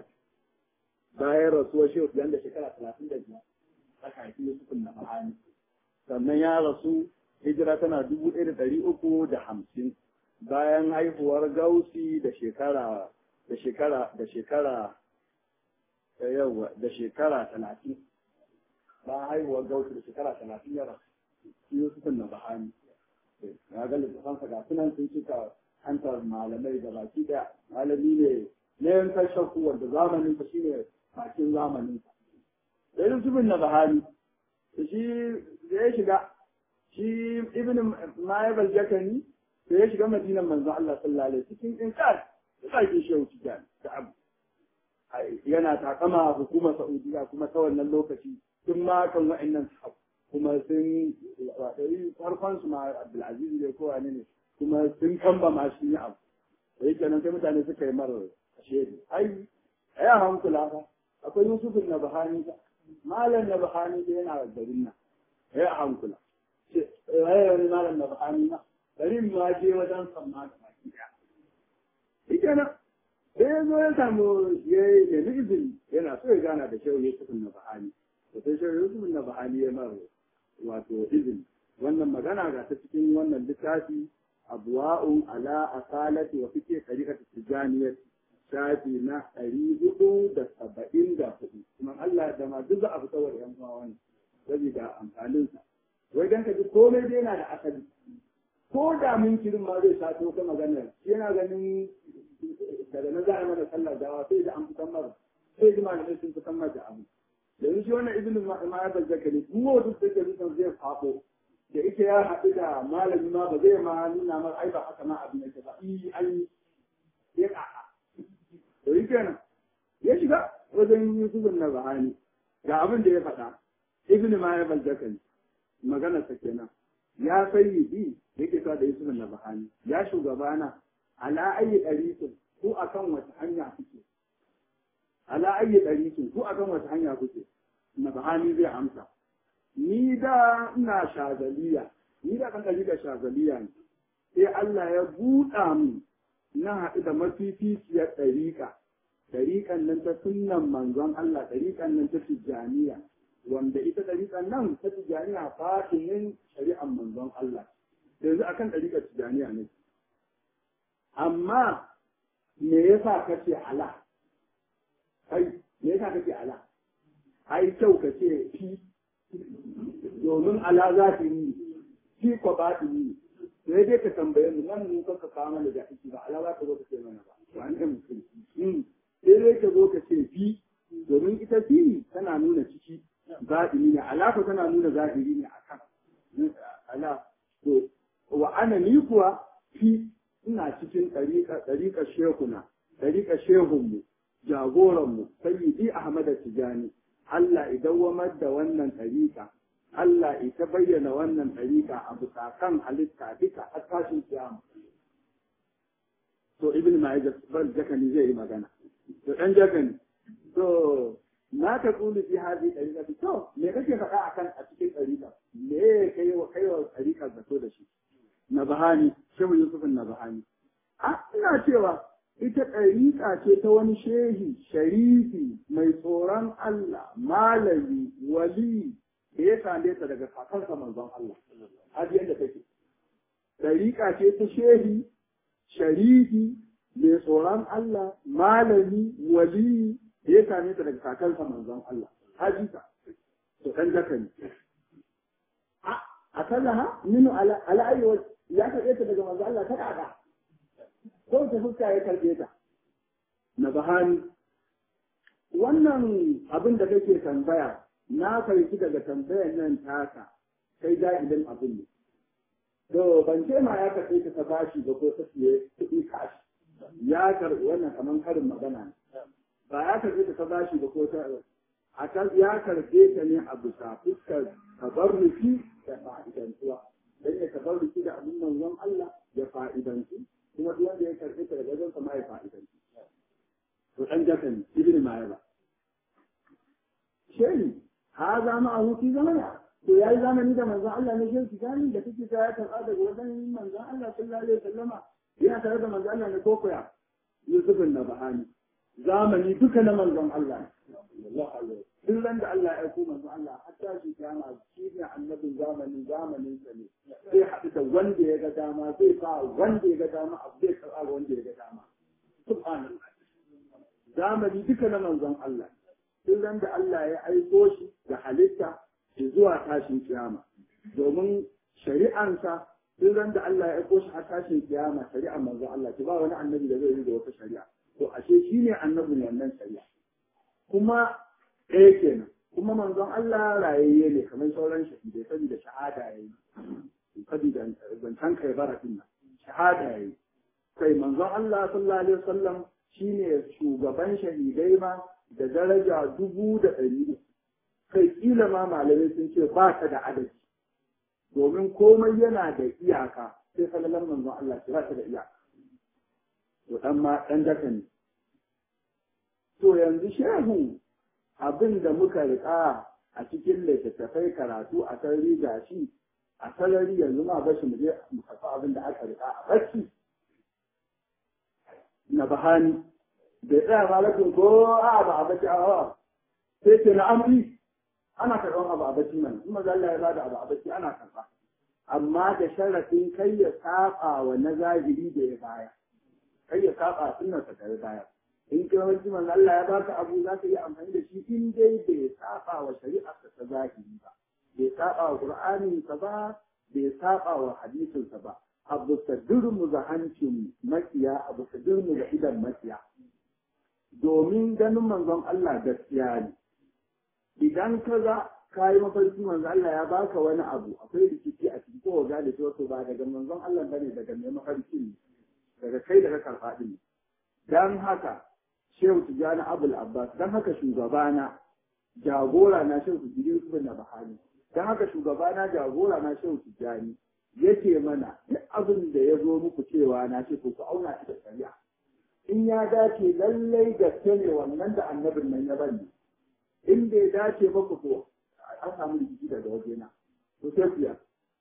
bayan rasuwar shi da shekara talatin da biyar aka haifi Yusuf na Bahani sannan ya rasu hijira tana dubu ɗaya da ɗari uku da hamsin bayan haihuwar gausi da shekara da shekara da shekara yawa da shekara talatin bayan haihuwar gausi da shekara talatin ya rasu shi Yusuf na Bahani ya ga littafansa ga sunan sun cika hantar malamai da baki da malami ne na yankan shakku wanda zamanin sa shine bakin zamanin sa da Yusuf na Bahani shi da ya shiga shi ibn Ma'abal Jakani da ya shiga Madinan manzo Allah sallallahu alaihi cikin inkar da sake shehu tijan da abu yana takama hukumar Saudiya kuma ta wannan lokaci sun ma kan wa'annan kuma sun wadari farkon su ma Abdulaziz ne ko wani ne kuma sun kamba ma shi ne abu da yake nan sai mutane suka yi mara shedi ai ai hankula fa akwai Yusuf na Bahani malam na Bahani da yana garin nan ai hankula waye wani malam da ba'ani na bari ma je wajen samma da baki ɗaya. Shi kenan sai ya zo ya samu ya yi nemi izini yana so ya gana da shehu Yusuf na ba'ani. To sai shehu Yusuf na ba'ani ya mara wato izini. Wannan magana ga ta cikin wannan littafi abuwa'un ala asalati wa fike tarikatu tijaniyar shafi na ɗari hudu da saba'in da hudu. Kuma Allah da ma duk za a fi tsawar ‘yan uwa wani saboda amfaninsa. wai dan ka ji komai dai yana da asali ko da mun kirin ma zai sato ka magana yana ganin daga nan za a mana sallar dawa sai da an fitan mara sai ji malamai sun fitan mara da abu yanzu shi wannan ibnu ma'abar zakari duk wanda suke rikon zai fafo da ita ya haɗu da malami ma ba zai ma nuna mara ai ba haka ma abin yake ba i an yi ya ƙaƙa to yi kenan ya shiga wajen yusufun na bahani ga abin da ya faɗa ibnu ma'abar zakari maganarsa kenan ya sayyidi yake sa da Yusuf na Bahani ya shugabana ala ayi dariqin ku akan wata hanya kuke ala ayi dariqin ku akan wata hanya kuke na Bahani zai amsa ni da ina shazaliya ni da kan da shazaliya ne sai Allah ya buɗa mu na haɗu da mafificiyar ɗariƙa ɗariƙan nan ta sunnan manzon Allah ɗariƙan nan ta tijjaniya wanda ita ɗariƙar nan ta tijaniya fatinin shari'ar manzon Allah yanzu akan ɗariƙar tijaniya ne amma me yasa ka ce ala kai me yasa ka ce ala ai kyau ka ce fi domin ala za ta yi fi ko ba ta yi sai dai ka tambaye mu nan mu ka kawo mana da aiki ba ala za ka zo ka ce mana ba ba an mutum sai dai ka zo ka ce fi domin ita fi tana nuna ciki baɗini ne alaƙa tana nuna zahiri ne akan ala to wa ana ni kuwa fi ina cikin ɗariƙa ɗariƙa shehuna ɗariƙa shehunmu jagoranmu sayyidi ahmad tijani Allah idan wamar da wannan ɗariƙa Allah ita bayyana wannan ɗariƙa a bisa kan halitta duka a tashin kiyama to ibn ma'ajar bal jakani zai yi magana to ɗan jakani to na ta tsulu fi hadi ɗariƙa to me kake faɗa akan a cikin ɗariƙa me kai wa kai wa ɗariƙa zato da shi na bahani shehu yusufin na bahani a ina cewa ita ɗariƙa ce ta wani shehi sharifi mai tsoron Allah malami wali da ya same ta daga kakansa manzon Allah har yadda take ɗariƙa ce ta shehi sharifi mai tsoron Allah malami wali da ya same ta daga kakansa manzon Allah hajita to ɗan jaka ne a kallaha minu ala ayyuwa ya karɓe ta daga manzon Allah ta ƙaƙa ko ta fuska ya karɓe ta na bahani wannan abin da kake tambaya na farki daga tambayar nan taka kai jahilin abin ne to ban ce ma ya karɓe ta ta bashi ba ko ta siye kuɗi kashi ya karɓi wannan kamar karin magana ne ba ya karɓe ta ta bashi ba ko ta a kan ya karɓe ta ne a bisa fuskar tabarruki da fa'idantuwa dan ya tabarruki da abin manzon Allah ya fa'idantu kuma duk wanda ya karɓe ta daga wajen sa ma ya fa'idantu to dan jakan ibn ma'aba shehi ha za ma ahu fi zamana to yayi zamani da manzon Allah ne shehi gani da kake ta ya karɓa daga wajen manzon Allah sallallahu alaihi wasallama yana tare da manzon Allah ne ko koya Yusuf na bahani zamani duka na manzon Allah sallallahu alaihi duk ran da Allah ya aiko manzon Allah hatta shi kiyama shi ne annabin zamanin zamanin sa ne sai haɗu da wanda ya ga dama zai fa wanda ya ga dama abu zai karɓa wanda ya ga dama subhanallah zamani duka na manzon Allah duk ran da Allah ya aiko shi da halitta zuwa tashin kiyama domin shari'ansa duk ran da Allah ya aiko shi a tashin kiyama shari'ar manzon Allah ki ba wani annabi da zai yi da wata shari'a to ashe shi ne annabin wannan shari'a kuma ɗaya kenan kuma manzon Allah rayayye ne kamar sauran shahidai saboda shahada yayi saboda zancen kai bara din nan shahada yayi kai manzon Allah sallallahu alaihi wasallam shine shugaban shahidai ma da daraja dubu da ɗari uku kai kila ma malamai sun ce ba ta da adadi domin komai yana da iyaka sai salalan manzon Allah ba ta da iyaka to dan ma dan daka ne to yanzu shehu abin da muka riƙa a cikin littattafai karatu a sarari ga shi a sarari yanzu ma bashi mu je mu kafa abin da aka riƙa a bacci na bahani bai tsaya malakin ko a ba a bacci a sai ce na amri ana karɓar abu a bacci mana in maza Allah ya bada abu a bacci ana karɓa amma da sharafin kai ya saba wa na zahiri da ya baya kai ya saba sunnar ta kai baya in kai wani manzo Allah ya baka abu za ka yi amfani da shi in dai bai saba wa shari'ar ta zahiri ba bai saba wa qur'anin sa ba bai saba wa hadisin sa ba abu sadurmu da hancin makiya abu sadurmu da idan makiya domin ganin manzon Allah gaskiya ne idan ka ga ka yi mafarki manzon Allah ya baka wani abu akwai rikici a cikin kowa ga da wato ba daga manzon Allah bane daga mai mafarki ne daga kai daga karfa din dan haka Shehu Tijjani Abul Abbas dan haka shugabana jagora na Shehu Tijjani Yusuf na Bahani dan haka shugabana jagora na Shehu Tijjani yake mana duk abin da ya zo muku cewa na ce ku auna shi da shari'a in ya dace lallai gaske ne wannan da annabin nan ya bani in bai dace ba ku to an samu rikici daga wajena to sai ku ya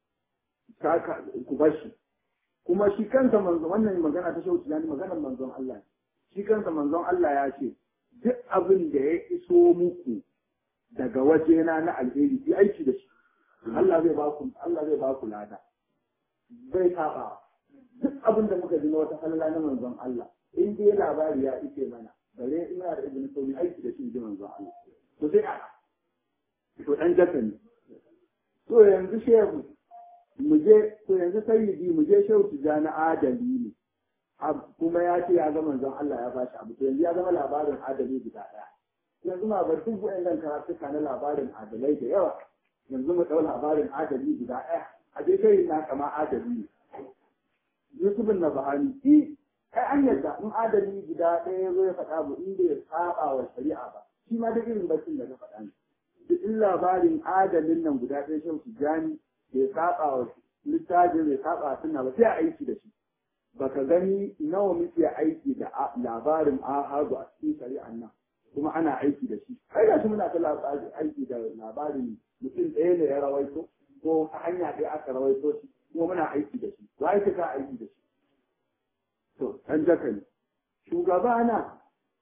ku bashi kuma shi kansa manzo wannan magana ta shauci yani maganar manzon Allah ne shi kansa manzon Allah ya ce duk abin da ya iso muku daga wajena na alheri yi aiki da shi Allah zai ba ku Allah zai ba ku lada bai saba duk abin da muka ji na wata halala na manzon Allah in dai labari ya ike mana bare ina da ibn sauri aiki da shi ji manzon Allah to sai a to dan jaka ne to yanzu shehu mu je to yanzu sayyidi mu je shehu tijani adali ne kuma ya ce ya ga manzon Allah ya bashi abu to yanzu ya zama labarin adali guda daya yanzu ma bar duk wayannan karatuka na labarin adalai da yawa yanzu mu ɗau labarin adali guda ɗaya a dai kai na kama adali ne Yusufin na bahani i kai an yadda in adali guda ɗaya ya zo ya faɗa mu in bai saba wa shari'a ba shi ma da irin baccin da ka faɗa ne duk in labarin adalin nan guda ɗaya shan tijani bai saba wa littafin bai saba suna ba sai a aiki da shi baka gani nawa muke aiki da labarin ahadu a cikin shari'an nan kuma ana aiki da shi kai ga shi muna ta aiki da labarin mutum ɗaya ne ya rawaito ko ta hanya ɗaya aka rawaito shi kuma muna aiki da shi wa yake ka aiki da shi to ɗan jaka ne shugaba na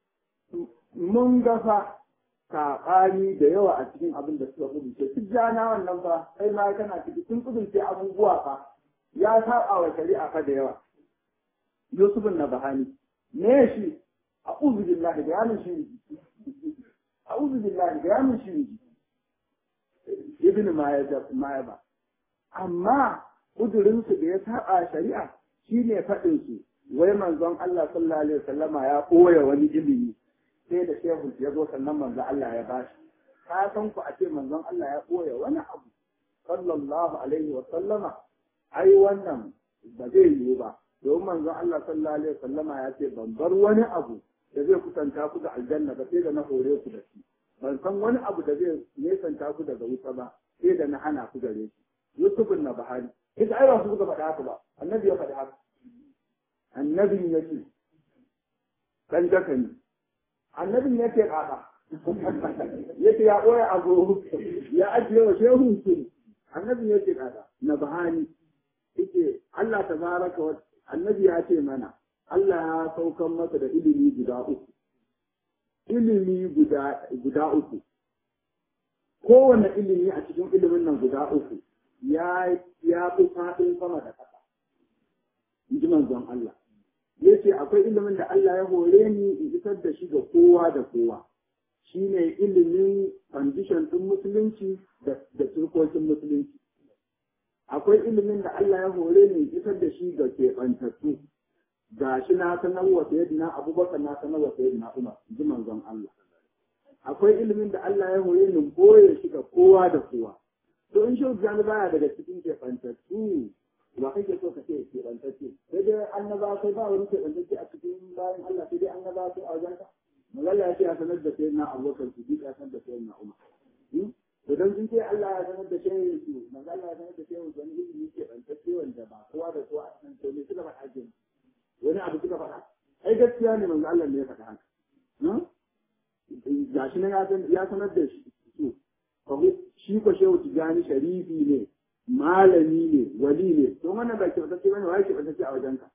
mun gafa saɓani da yawa a cikin abin da suka kudurce duk jana wannan fa kai ma kana ciki sun kudurce abubuwa fa ya saba wa shari'a fa da yawa yusufun na bahani me shi a'udhu billahi da yamin shi a'udhu billahi da yamin shi ibn mayaba amma kudurinsu da ya saba shari'a shine faɗin su wai manzon Allah sallallahu alaihi wasallama ya koya wani ilimi sai da shehu ya zo sannan manzon Allah ya bashi ka san ku a ce manzon Allah ya koya wani abu sallallahu alaihi wasallama ai wannan ba zai yiwu ba domin manzon Allah sallallahu alaihi wasallama ya ce ban bar wani abu da zai kusanta ku da aljanna ba sai da na hore ku da shi ban san wani abu da zai nesanta ku daga wuta ba sai da na hana ku gare shi Yusuf na Bahari ita ai ba su suka faɗa haka ba annabi ya faɗi haka annabin ya ce dan jaka ne annabin ya ce ƙaƙa ya ce ya ɓoye abu ya ajiye wa shehu su annabin ya ce ƙaƙa na bahani yake Allah ta baraka wa annabi ya ce mana Allah ya saukan masa da ilimi guda uku ilimi guda guda uku kowane ilimi a cikin ilimin nan guda uku ya ya fi faɗin sama da ƙasa in ji manzon Allah ya ce akwai ilimin da Allah ya hore ni in isar da shi ga kowa da kowa shi ne ilimin condition ɗin musulunci da turkokin musulunci akwai ilimin da Allah ya hore ni in isar da shi ga keɓantattu ga shi na sanar wa sayyidina abubakar na sanar wa sayyidina umar in ji manzon Allah akwai ilimin da Allah ya hore ni koye shi ga kowa da kowa to in shi baya daga cikin keɓantattu ba kake so ka ce keɓantacce sai dai annaba sai ba wani keɓantacce a cikin bayan Allah sai dai annaba sai a wajen ka magana ya ce a sanar da sayyidina abubakar su ya sanar da sayyidina umar to dan sun ce Allah ya sanar da shehin su manzo Allah ya sanar da shehin su wani ilimi keɓantacce wanda ba kowa da kowa a cikin to ne suka faɗa ke wani abu suka faɗa ai gaskiya ne manzo Allah ne ya faɗa haka gashi nan ya sanar da shi su shi ko shehu tijani sharifi ne malami ne wali ne to wannan ba ke fatacce bane wai ke fatacce a wajenka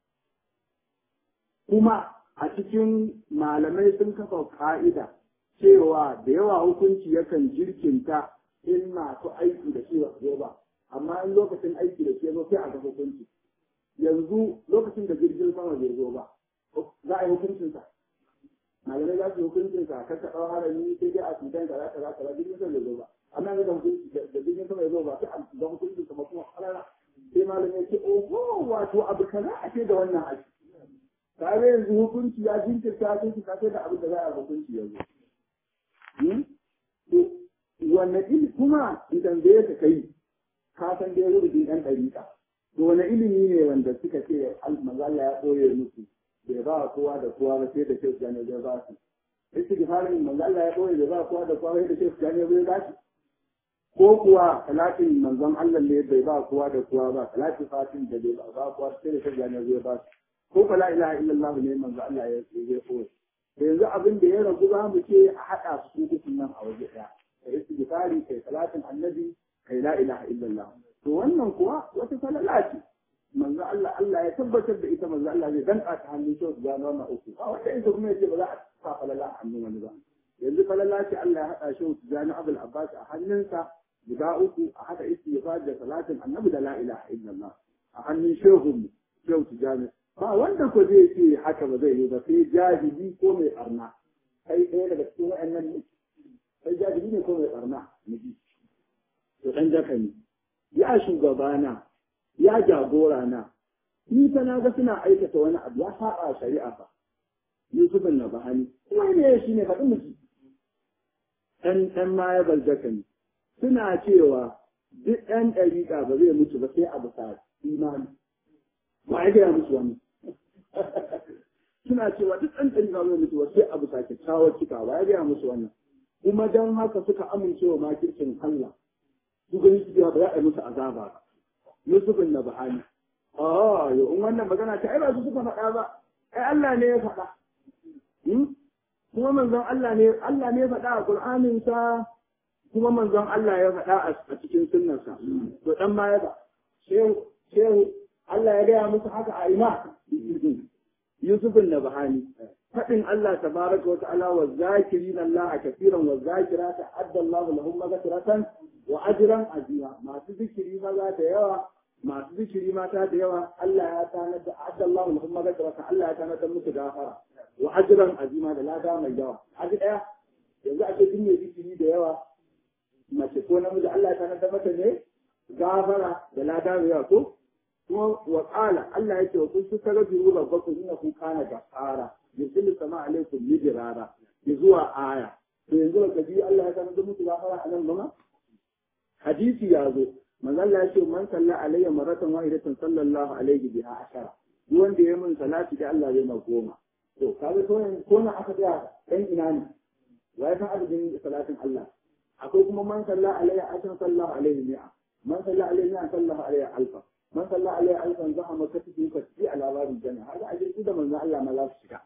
kuma a cikin malamai sun kafa ka'ida cewa da yawa hukunci yakan jirkinta in masu aiki da shi ba ba amma in lokacin aiki da shi zo sai a ga hukunci yanzu lokacin da jirgin sama bai zo ba za a yi hukuncinsa malamai za su yi hukuncinsa kan ka ɗau harami sai dai a cutan ka za ka za ka za jirgin sama bai zo ba amma ga hukunci da jirgin sama ya zo ba sai ga hukunci kuma kuma halala sai malam ya ce oho wato abu kaza a ce da wannan aiki tare yanzu hukunci ya jinkirta jinkirta sai da abin da za a hukunci yanzu to wanne ilimi kuma idan zai ka kai ka san dai rubutun ɗan ɗariƙa to wani ilimi ne wanda suka ce manzo Allah ya koye musu bai ba kowa da kowa ba sai da shi ya ne zai ba su istighfarin manzo Allah ya koye bai ba kowa da kowa sai da shi ya ne zai ba su ko kuwa salatin manzon Allah ne bai ba kowa da kowa ba salatin fatin da bai ba kowa sai da shirya ne zai ba ko fa la ilaha illallah ne manzon Allah ya zai koyi to yanzu abin da ya ragu za mu ce a haɗa su dukkan nan a waje ɗaya kai istighfari kai salatin annabi kai la ilaha illallah to wannan kuwa wata falala ce manzo Allah Allah ya tabbatar da ita manzo Allah zai danka ta hannun shi su gano wannan uku a wanda ita kuma yace ba za a sa falala a hannun wani ba yanzu falala ce Allah ya haɗa shi su gano Abul Abbas a hannunsa guda uku a haɗa istighfar da salatin annabi da la ilaha illallah a hannun shehu shehu tijani ba wanda ko zai ce haka ba zai yi ba sai jahili ko mai barna kai ɗaya daga cikin wa'annan ne sai jahili ne ko mai barna miji to dan jaka ne ya shugabana ya jagora na ni fa na ga suna aikata wani abu ya saba shari'a fa Yusuf na bahani kuma ne shi ne faɗin miji ɗan ɗan ma ya barzaka ne suna cewa duk ɗan ɗariƙa ba zai mutu ba sai a bisa imani ba ya gaya musu wani suna cewa duk ɗan ɗariƙa ba zai mutu ba sai a bisa kyakkyawar cika ba ya gaya musu wannan kuma don haka suka amincewa makircin Allah su gani su ba za a yi musu azaba ba Yusufin na bahani oh yo in wannan magana ta ai ba su suka faɗa ba ai Allah ne ya faɗa kuma manzon Allah ne Allah ne ya faɗa a Qur'anin sa kuma manzon Allah ya faɗa a cikin sunnarsa to dan ma ya ba shehu shehu Allah ya gaya musu haka a ina Yusufin na bahani faɗin Allah tabaraka wa ta'ala wa zakirin Allah kafiran wa zakirata adda Allah lahum maghfiratan wa ajran azima masu zikiri maza da yawa masu zikiri mata da yawa Allah ya tanar da adda Allah lahum maghfiratan Allah ya tanar da musu gafara wa ajran azima da lada mai yawa aji daya yanzu a ce duk mai zikiri da yawa mace ko namiji Allah ya tanar da mata ne gafara da lada mai yawa ko kuma wa qala Allah yake wa kun tarabiru rabbakum innahu kana gafara yursilu sama alaikum midrara zuwa aya to yanzu ka ji Allah ya sanar da musu gafara a nan ba hadisi ya zo manzo Allah ya ce man salla alayya maratan wahidatan sallallahu alaihi biha ashara duk wanda ya min salati da Allah zai ma goma to kaga to ko na aka tsaya dan ina ne wai san adadin salatin Allah akwai kuma man salla alayya ashan sallallahu alaihi mi'a man salla alayhi mi'a sallallahu alaihi alfa man salla alayhi alfan zahama katifi katifi ala babin janna haka aje su da manzo Allah ma za su shiga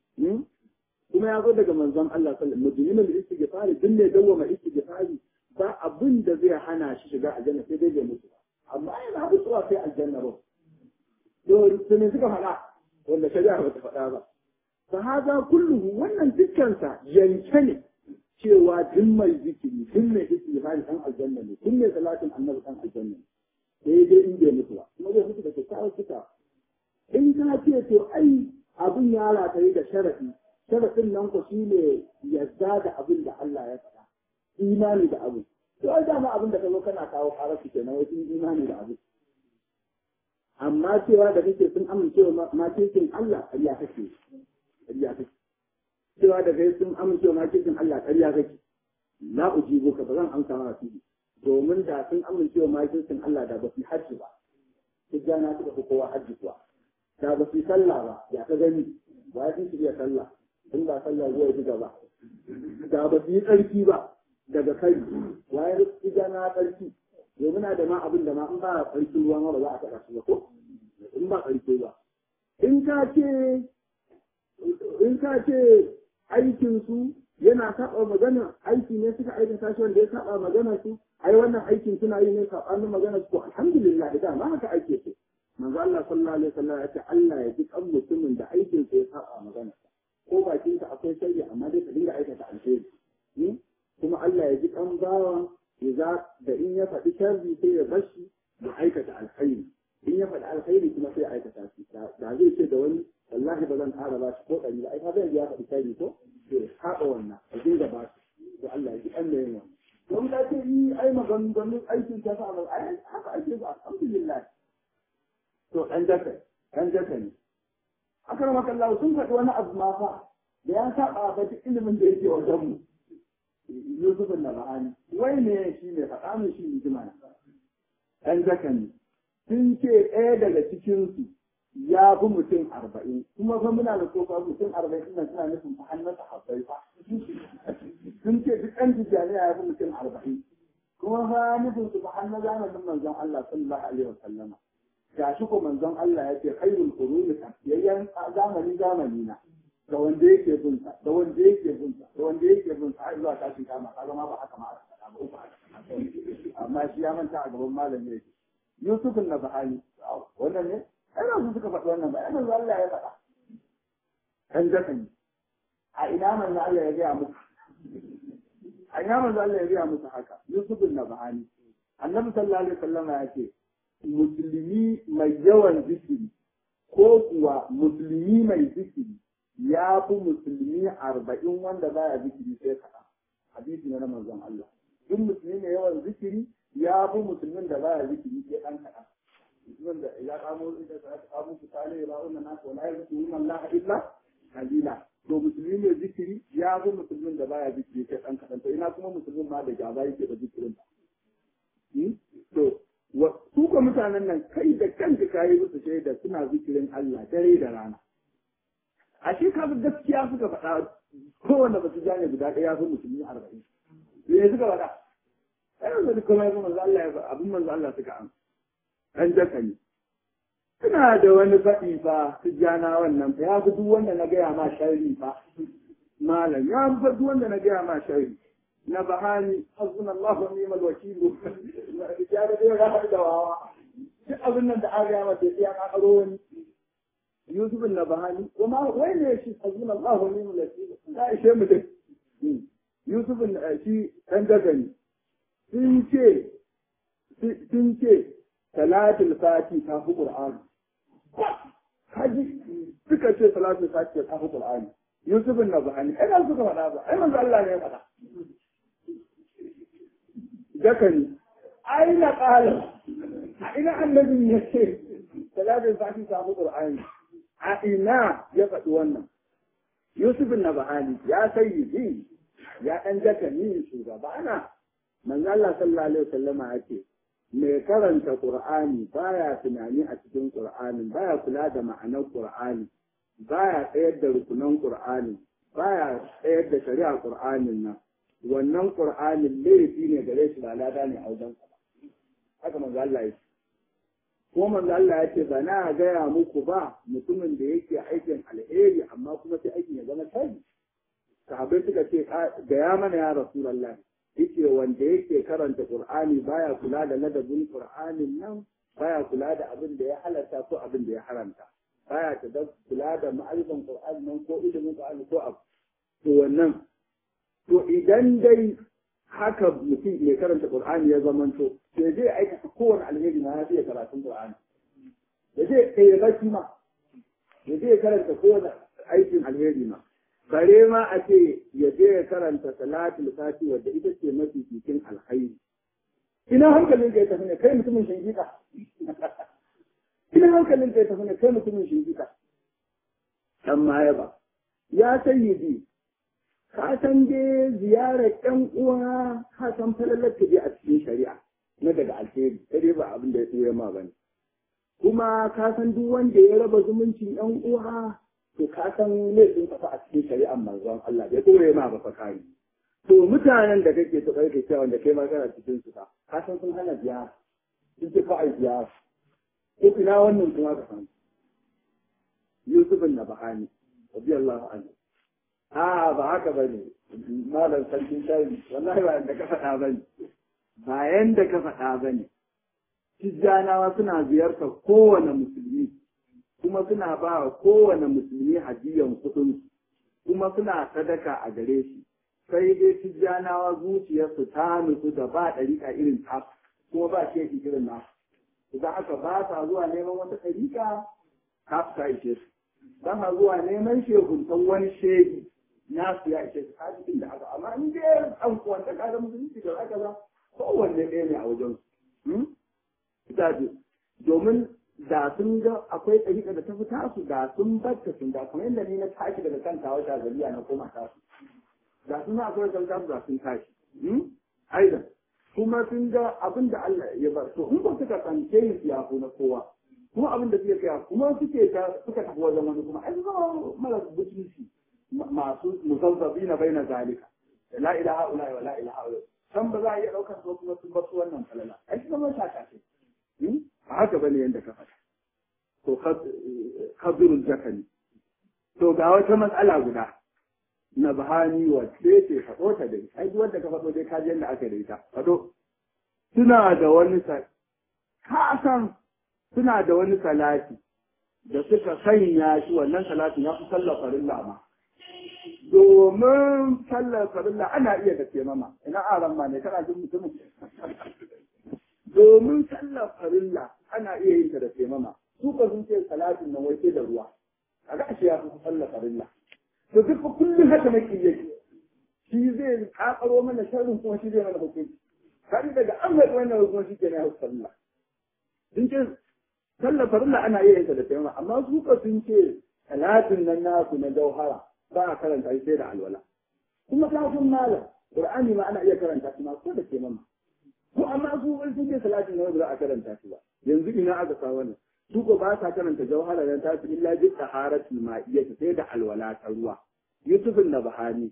kuma ya zo daga manzon Allah sallallahu alaihi wasallam mujrimul istighfari din ne dawwama istighfari ba abin da zai hana shi shiga aljanna sai dai bai mutu amma yana mutuwa sai aljanna ba to to ne suka faɗa wanda shari'a ba ta faɗa ba fa hada kulluhu wannan dukkansa yanke ne cewa duk mai zikiri duk mai istighfari dan aljanna ne duk mai salatin annabi dan aljanna ne sai dai in bai mutu ba kuma zai mutu da kyakkyawar suka in ka ce to ai abin ya rataye da sharafi sharafin nan ku shine yadda da abin da Allah ya faɗa imani da abu to ai dama abin da ka zo kana kawo karasu kenan wai sun imani da abu amma cewa da kake sun amincewa makikin Allah ƙarya kake ƙarya kake cewa da kai sun amincewa makikin Allah ƙarya kake la ujibu ka ba zan amsa ma su domin da sun amincewa makikin Allah da ba su hajji ba tijjana suka fi kowa hajji kuwa da ba su sallah ba ya ka gani ba ya fi iya sallah in ba sallah zuwa ji gaba da ba su yi tsarki ba daga kai waye ita na tsarki yau muna da ma abin da ma in ba tsarki ruwa ma ba za a taɓa su ba ko in ba tsarki ba in ka ce in ka ce aikin su yana saba magana aiki ne suka aikata shi wanda ya saba magana su ai wannan aikin suna yi ne sabanin magana su ko alhamdulillah da ma haka ake so manzo Allah sallallahu alaihi wasallam ya ce Allah ya ji kan mutumin da aikin sa ya saba magana ko bakin ka akwai sharri amma dai ka dinga aikata alheri kuma Allah ya ji kan bawa idza da in ya faɗi sharri sai ya bashi ya aikata alkhairi in ya faɗi alkhairi kuma sai ya aikata shi da zai ce da wani wallahi ba zan ƙara ba shi ko ɗari ba ai ka zai ya faɗi sharri ko to haɗa wannan a dinga ba shi to Allah ya ji kan da yin wannan don ka ce yi ai maganganun aikin ta sa ai haka ake ba alhamdulillah to ɗan jaka ɗan jaka ne akar makallahu sun faɗi wani abu ma fa da ya saba ba duk ilimin da yake wajen mu Yusuf na ba'ani wai ne shi ne faɗa min shi ne jima ɗan jaka ne sun ce ɗaya daga cikinsu ya fi mutum arba'in kuma fa muna da kofa mutum arba'in nan suna nufin fa hannun sahabbai fa sun ce duk ɗan tijjaniya ya fi mutum arba'in kuma fa nufin su fa hannun zamanin manzon Allah sallallahu alaihi wasallama gashi ko manzon Allah ya ce khairul quruni yayyan zamani zamani na da wanda yake bin sa da wanda yake bin sa da wanda yake bin sa har zuwa tashin kama kaga ma ba haka ma aka faɗa ba uku haka amma shi ya manta a gaban malami yake Yusuf na Bahani wannan ne ai su suka faɗi wannan ba ai manzo Allah ya faɗa kan jakan a ina manzo Allah ya gaya muku a ina manzo Allah ya gaya muku haka Yusuf na Bahani Annabi sallallahu alaihi wasallam ya ce musulmi mai yawan zikiri ko kuwa musulmi mai zikiri ya fi musulmi arba'in wanda baya zikiri sai kaɗan hadisi na manzon Allah duk musulmi mai yawan zikiri ya fi musulmin da baya zikiri sai ɗan kaɗan musulmin da ya kamo da ta kamo su tale ba wannan nasu wala ya zuku yin Allah illa kalila to musulmi ne zikiri ya fi musulmin da baya zikiri kai ɗan kaɗan to ina kuma musulmin ma da gaba yake da zikirin ba to su ko mutanen nan kai da kanka kayi musu shaida suna zikirin Allah dare da rana ashe ka gaskiya suka faɗa kowanne ba su gane guda ɗaya sun musulmi arba'in me suka faɗa ai yanzu duk kuma yanzu manzo Allah ya abin manzo Allah suka an an jaka ne suna da wani faɗi fa su jana wannan fa ya fi duk wanda na gaya ma sharri fa malam ya fi duk wanda na gaya ma sharri na bahani hasbuna Allah wa ni'mal wakil ya da dai ga da wawa duk abin nan da aka gaya masa sai ya kakaro wani Yusuf na bahani kuma wai ne shi hasbuna Allah wa ni'mal wakil ya ishe mutum Yusuf shi dan dagani sun ce sun ce salatul fati ta fi qur'ani kaji suka ce salatul fati ta fi qur'ani Yusuf na bahani ai ba suka faɗa ba ai manzo Allah ne ya faɗa dakani ai na ƙala a ina annabin ya ce salatul fati ta fi qur'ani a ina ya faɗi wannan Yusuf na bahani ya sayyidi ya ɗan dakani shugaba na manzo Allah sallallahu alaihi wasallama yake mai karanta Qur'ani baya tunani a cikin Qur'ani baya kula da ma'anar Qur'ani baya tsayar da rukunan Qur'ani baya tsayar da shari'a Qur'anin nan wannan Qur'anin laifi ne gare shi ba lada ne a wajen haka manzo Allah yake ko manzo Allah yake ba na gaya muku ba mutumin da yake aikin alheri amma kuma sai aikin ya zama tabi sahabbai suka ce gaya mana ya rasulullahi yake wanda yake karanta Qur'ani baya kula da ladabin Qur'anin nan baya kula da abin da ya halarta ko abin da ya haramta baya ta da kula da ma'arifan Qur'ani nan ko ilimin Qur'ani ko abu to wannan to idan dai haka mutum ya karanta Qur'ani ya zamanto sai zai aikata kowane alheri na ya karatun Qur'ani ya zai kai baki ma ya zai karanta kowane aikin alheri ma bare ma a ce ya je ya karanta salatul fati wadda ita ce mafi cikin alkhairi ina hankalin ka ya tafi ne kai mutumin shingika ina hankalin ka ya tafi ne kai mutumin shingika dan ma ya ba ya sayyidi ka san dai ziyarar ƴan uwa ka san falalar ta a cikin shari'a na daga alheri sai ba abin da ya tsira ma bane kuma ka san duk wanda ya raba zumuncin ƴan uwa to ka san laifin kafa a cikin shari'ar manzon Allah bai dore ma ba fa kai to mutanen da kake so kai cewa wanda kai ma kana cikin su ka ka san sun hana biya sun ce fa ai biya ko ina wannan kuma ka san Yusuf na Bahani radiyallahu anhu a ba haka bane malam sarkin shari wallahi ba da ka faɗa bane ba yanda ka faɗa bane Tijjanawa suna ziyartar kowane musulmi kuma suna ba wa kowane musulmi hadiyan kuɗin kuma suna sadaka a gare shi sai dai tijjanawa zuciyarsu ta nutsu da ba ɗariƙa irin ta kuma ba shi irin na idan aka ba sa zuwa neman wata ɗariƙa ta su ishe su don ha zuwa neman shehuntan wani shehi na su ya ishe su hadisin da haka amma in dai an kuwanta kada musulunci da aka ba kowanne ɗaya ne a wajen su domin da sun ga akwai ɗariƙa da ta fi tasu da sun batta sun da kamar yadda ni na tashi daga kan tawa shagaliya na koma tasu da sun akwai kan tasu da sun tashi aidan kuma sun ga abin da Allah ya bar to in ba suka tsanke yin siyafu na kowa kuma abin da suke kaya kuma suke ta suka tafi wajen wani kuma ai zama mara butunci masu musabbabi na bai na zalika la ilaha illa wa la ilaha illa san ba za a iya ɗaukar su kuma sun bar su wannan falala ai shi zama shaka ce a haka bane yadda ka faɗa to kabirul jakani to ga wata matsala guda na bahani wacce ce faɗo ta dai ai duk wanda ka faɗo dai ka ji yadda aka da ita faɗo suna da wani ka san suna da wani salati da suka sanya shi wannan salatin ya fi sallar farilla ma domin sallar farilla ana iya da taimama ina aran ma ne kana jin mutumin domin sallar farilla ana iya yin ta da taimama su ka sun ce salatin nan wai da ruwa a ga shi ya fi sallar farilla to duk kullum haka nake yake shi zai kakaro mana sharrin kuma shi zai mana hukunci kari daga an mai wannan hukunci ke na sallah sun ce sallar farilla ana iya yin ta da taimama amma su ka sun ce salatin nan nasu na jauhara ba a karanta shi sai da alwala kuma kafin malam qur'ani ma ana iya karanta shi ma ko da ke mama ko amma su wani sun ce salatin na ba za a karanta shi ba yanzu ina aka sa wannan su ko ba sa karanta jawhara dan ta fi illa bi taharatul ma'iyyah sai da alwala ta ruwa yusufin na bahani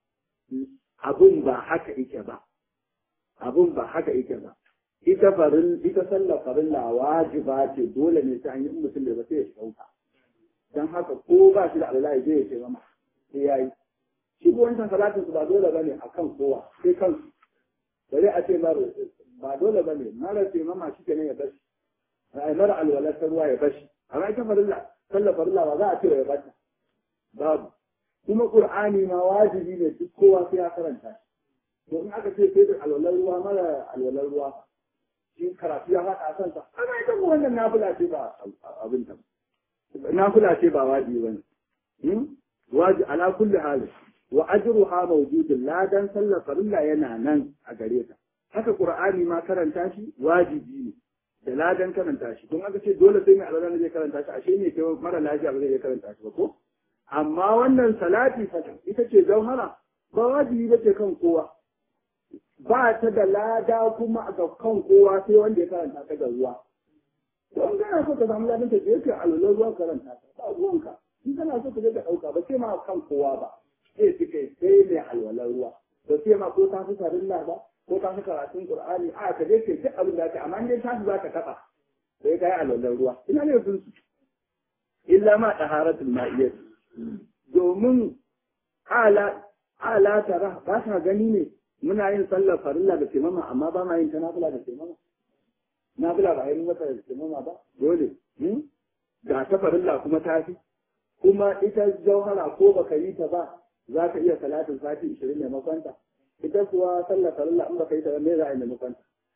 abun ba haka yake ba abun ba haka yake ba ita farin ita sallar farilla wajiba ce dole ne ta hanyar mutum da ba sai ya shauka dan haka ko ba shi da alwala ya je ya ce mama sai yayi shi ko wancan salatin su ba dole bane akan kowa sai kansu bari a ce mara ba dole bane mara ce mama shi kenan ya bashi ai mara alwala ta ruwa ya bashi amma ita farilla sallar farilla ba za a ce ya bata babu kuma qur'ani ma wajibi ne duk kowa sai ya karanta shi to in aka ce sai da alwalar ruwa mara alwalar ruwa shi karatu ya faɗa a kansa ana ita ko wannan nafila ce ba abin ta nafila ce ba wajibi bane waji ala kulli hal wa ajruha mawjudun ladan sallar farilla yana nan a gare ta haka qur'ani ma karanta shi wajibi ne da ladan karanta shi don aka ce dole sai mai alwala zai karanta shi ashe ne kai mara lafiya ba zai iya karanta shi ba ko amma wannan salati ita ce jauhara ba wajibi ba ce kan kowa ba ta da lada kuma ga kan kowa sai wanda ya karanta ta ga ruwa don kana so ka samu ladan ta je ka alwala ruwa karanta ta ba ruwanka in kana so ka je ka dauka ba sai ma kan kowa ba sai su kai sai mai alwalar ruwa ba sai ma ko ta fi farilla ba ko ta fi karatun qur'ani a ka je ka duk abin da ka amma dai ta za ka taba sai ka yi alwalar ruwa ina ne sun su illa ma taharatul ma'iyyah domin ala ala tara ba ka gani ne muna yin sallar farilla da taimama amma ba ma yin ta nafila da taimama nafila ba yin wata da taimama ba dole ga ta farilla kuma ta fi kuma ita jauhara ko baka yi ta ba za ka iya salatin sati ishirin maimakon ta ita kuwa sallar farilla in baka yi ta me za a yi maimakon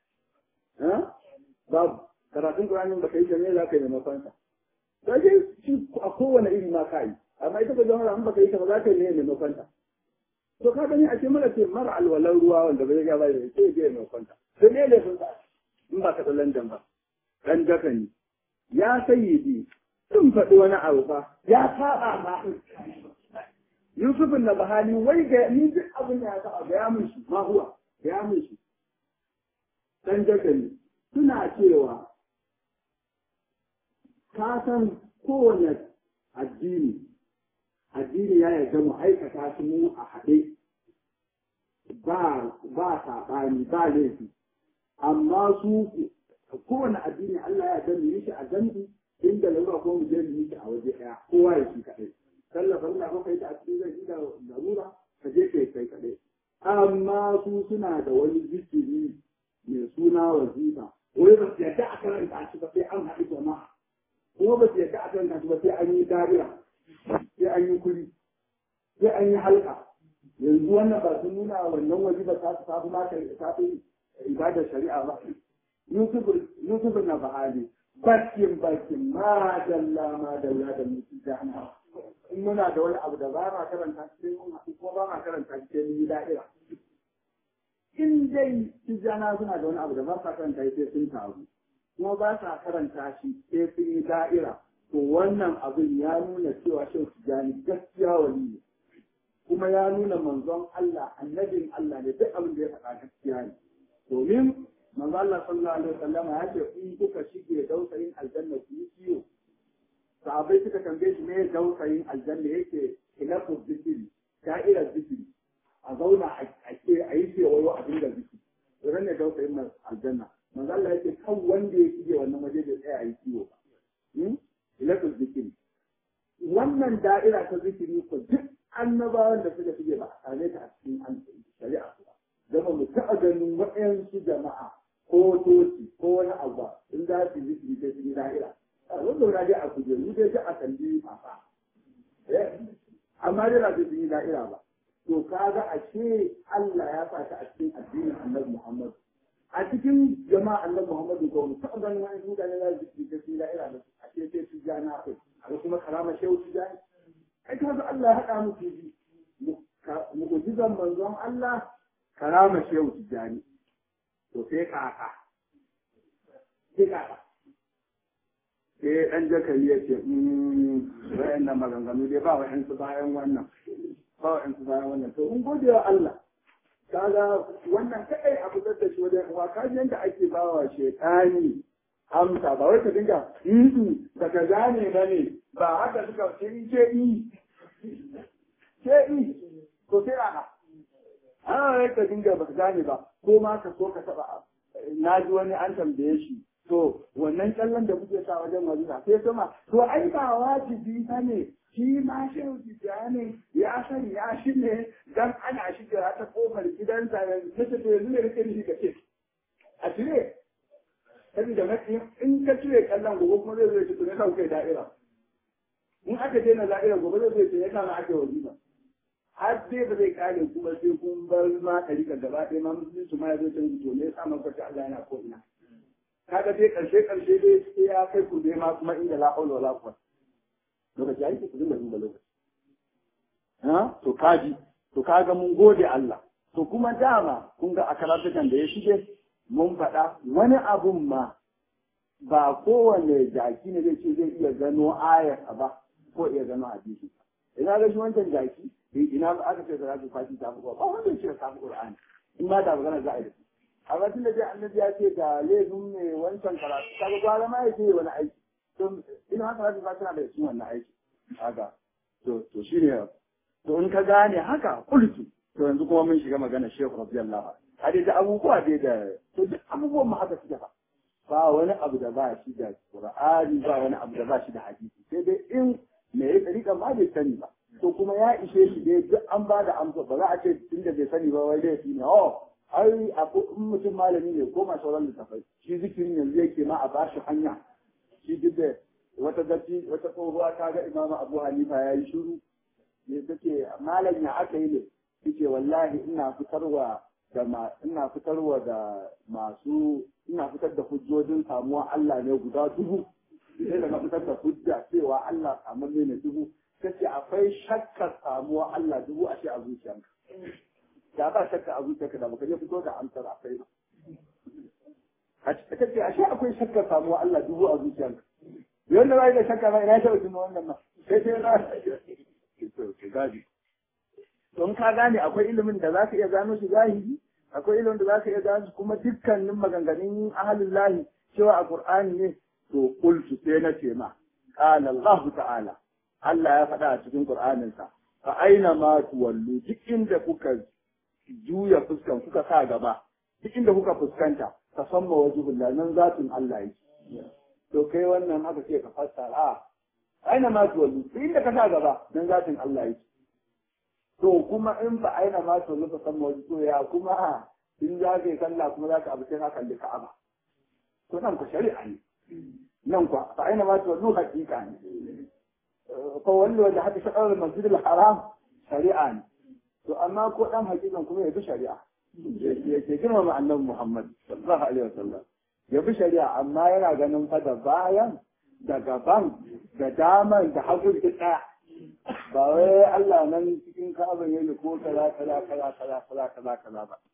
ta babu karatun Qur'ani baka yi ta me za ka yi maimakon ta sai shi a kowane iri ma ka yi amma ita ba jauhara in baka yi ta ba za ka yi ne maimakon ta to ka gani a ce mara ce mara alwalan ruwa wanda bai ga bai sai je maimakon ta sai ne ne sun in ba ka da London ba dan jaka ne ya sayyidi sun faɗi wani abu fa ya saba ba Yusufin na bahani wai ga ni duk abin da ya saba ga ya mun shi ma huwa ga ya mun shi dan jagali suna cewa ka san kowane addini addini ya yarda mu aikata su mu a haɗe ba ba saɓani ba laifi amma su kowane addini Allah ya yarda mu yi shi a gandu inda lalura ko mu je mu yi shi a waje ɗaya kowa ya shi kaɗai tallafa Allah ko kai ta a cikin zai da larura ka je kai kai kaɗai amma su suna da wani zikiri mai suna wazifa wai ba su yarda a karanta shi ba sai an haɗu jama'a kuma ba su yarda a karanta shi ba sai an yi dariya sai an yi kuri sai an yi halka yanzu wannan ba sun nuna wannan wazifa ta su tafi mata ta fi ibadar shari'a ba Yusuf na bahali bakin bakin ma dalla ma dalla da mutu jahannama in muna da wani abu da ba ma karanta shi sai mun haɗu ko ba ma karanta shi sai mun yi da'ira in dai tijjana suna da wani abu da ba sa karanta shi sai sun taru kuma ba sa karanta shi sai sun yi da'ira to wannan abin ya nuna cewa shin tijjani gaskiya wali ne kuma ya nuna manzon Allah annabin Allah ne duk abin da ya faɗa gaskiya ne domin manzo Allah sallallahu alaihi wasallam ya ce in kuka shige dausayin aljanna ku yi ciwo sahabbai suka tambaye shi me dausayin aljanna yake ilafu zikiri da'irar zikiri a zauna a ce a yi kewayo a dinga zikiri idan ne dausayin aljanna manzo Allah yake kan wanda ya shige wannan waje da tsaya a yi ciwo ba ilafu zikiri wannan da'ira ta zikiri ko duk annabawan da suka shige ba a same ta a cikin shari'a ba zama mu taɓa ganin waɗansu jama'a ko toci ko wani abu in za su yi zikiri sai su yi da'ira zan zauna dai a kujeru dai sai a kalli fafa amma dai ba su yi da'ira ba to kaga ashe Allah ya sa ta a cikin addinin Annabi Muhammad a cikin jama'a Annabi Muhammad ko mu taɓa ganin wani mutane za su yi zikiri da'ira da a ce sai su ja na kai a kuma karama shehu su ja ai kaga Allah ya haɗa mu ji mu'jizan manzon Allah karama shehu tijani to sai kaka sai kaka sai ɗan jakari ya ce wayan nan maganganu dai ba wa'yan su bayan wannan ba wa'yan su bayan wannan to in gode wa Allah kaga wannan kadai abu da shi wajen wa kaji yanda ake ba wa shaytani amsa ba wai ka dinga yi da ka gane ba ne ba haka suka ce in ce yi ce yi to sai ana ana wai ka dinga ba ka gane ba ko ma ka so ka taba na ji wani an tambaye shi to wannan kallon da kuke sa wajen wajiba sai kuma to ai ba wajibi ba ne shi ma shehu ne ya san ya shi ne dan ana shiga ta kofar gidansa yanzu ta ce yanzu ne rike ni ka ce a cire saboda mafi in ka cire kallon gobe kuma zai zai ce ne sa kai da'ira in aka daina da'irar gobe zai zai ce ya kama ake wajiba har dai ba zai kare kuma sai kun bar ma ɗarika gaba ɗaya ma musulunci ma ya zo canji to ne ya sa maka Allah yana ko ina kaga dai karshe karshe dai sai ya kai ku dai ma kuma inda la haula wala quwwata lokaci ai ku dinga duba lokaci ha to kaji to kaga mun gode Allah to kuma dama kun ga a karatukan da ya shige mun faɗa wani abun ma ba kowane jaki ne zai ce zai iya gano ayar ba ko iya gano hadisi ina ga shi wancan jaki ina aka ce da zaki kwashi ta ba ba wanda ya ce ta Qur'ani in ma da magana za a yi a ga tunda dai annabi ya ce ga laifin ne wancan karatu kaga gwara ma ya ce wani aiki to ina haka zaka ba tana da cikin wannan aiki haka to to shine to in ka gane haka kultu to yanzu kuma mun shiga magana Sheikh radiyallahu anhu hade da abubuwa dai da to duk abubuwan mu haka suke fa ba wani abu da ba shi da Qur'ani ba wani abu da ba shi da hadisi sai dai in me ya tsarika ma bai sani ba to kuma ya ishe shi dai duk an ba da amsa ba za a ce tunda bai sani ba wai laifi ne oh ai in mutum malami ne ko ma sauran littafai shi zikirin yanzu yake ma a bashi hanya shi duk da wata datti wata tsohuwa ta ga imamu abu hanifa ya yi shiru ne take malam ya aka yi ne yace wallahi ina fitarwa da ma ina fitarwa da masu ina fitar da hujjojin samuwa Allah ne guda dubu sai da fitar da hujja cewa Allah samu ne dubu kace akwai shakkar samuwa Allah dubu a ce a zuciyarka da ba shakka a zuciyarka da baka je fito da amsar akwai ba a ce ashe akwai shakka samuwa Allah dubu a zuciyarka yanda ba da shakka ba ina taɓa tuno wannan ma sai sai na to gaji don ka gane akwai ilimin da zaka iya gano shi zahiri akwai ilimin da zaka iya gano kuma dukkanin maganganun ahalin lahi cewa a qur'ani ne to qultu sai na ce ma qala Allah ta'ala Allah ya faɗa a cikin qur'aninsa fa aina ma tuwallu duk inda kuka juya fuskan kuka sa gaba duk inda kuka fuskanta ka san ma wajibullah nan zatin Allah yake to kai wannan haka ce ka fassara aina ma tuwallu duk inda ka sa gaba nan zatin Allah yake to kuma in ba aina ma tuwallu ka san ma wajibullah ya kuma in za ka yi sallah kuma za ka abu sai ka kalli Ka'aba to nan ku shari'a ne nan ku fa aina ma tuwallu hakika ne fa wallo da haka shaɗar masjidil haram shari'a ne to amma ko dan hakikan kuma ya bi shari'a ya ke girmama annabi Muhammad sallallahu alaihi wasallam ya bi shari'a amma yana ganin fa da bayan da gaban da daman da hagu da tsaya ba wai Allah nan cikin ka'aban yake ko kaza kaza kaza kaza kaza kaza kaza ba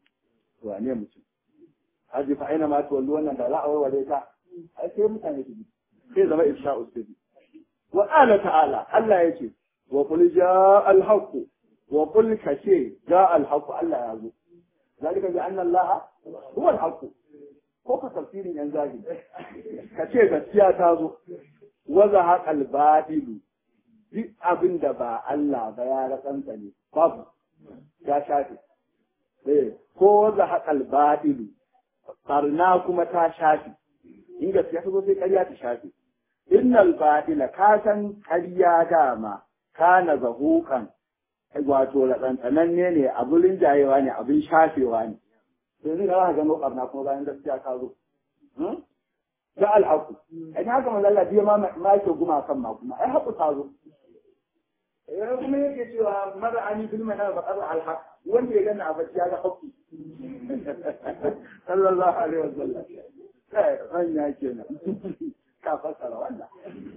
to ne mutum haji fa aina ma tuwallu wannan da za a warware ta ai sai mutane su bi sai zama ifsha'u sirri wa qala ta'ala Allah yace wa qul jaa al-haqq wa qul kace jaa al-haqq Allah ya zo zalika bi anna Allah huwa al-haqq ko ka tafsirin yan zahiri kace gaskiya ta zo wa zahaqa al-batil duk abin da ba Allah ba ya ratsanta ne babu ya shafe eh ko zahaqa al-batil barna kuma ta shafe in gaskiya ta zo sai ƙarya ta shafe innal batila ka san ƙarya dama kana zahukan wato ratsantsanan ne ne abin jayewa ne abin shafewa ne to zai ga ga barna kuma bayan gaskiya ka zo da alhaku ai haka manzo Allah biya ma ma ke guma kan ma kuma ai haku ta zo eh kuma yake cewa mara ani bil mana ba qara alhaq wanda ya gana a bacci ya ga haku sallallahu alaihi wasallam kai hanya kenan ka fassara wannan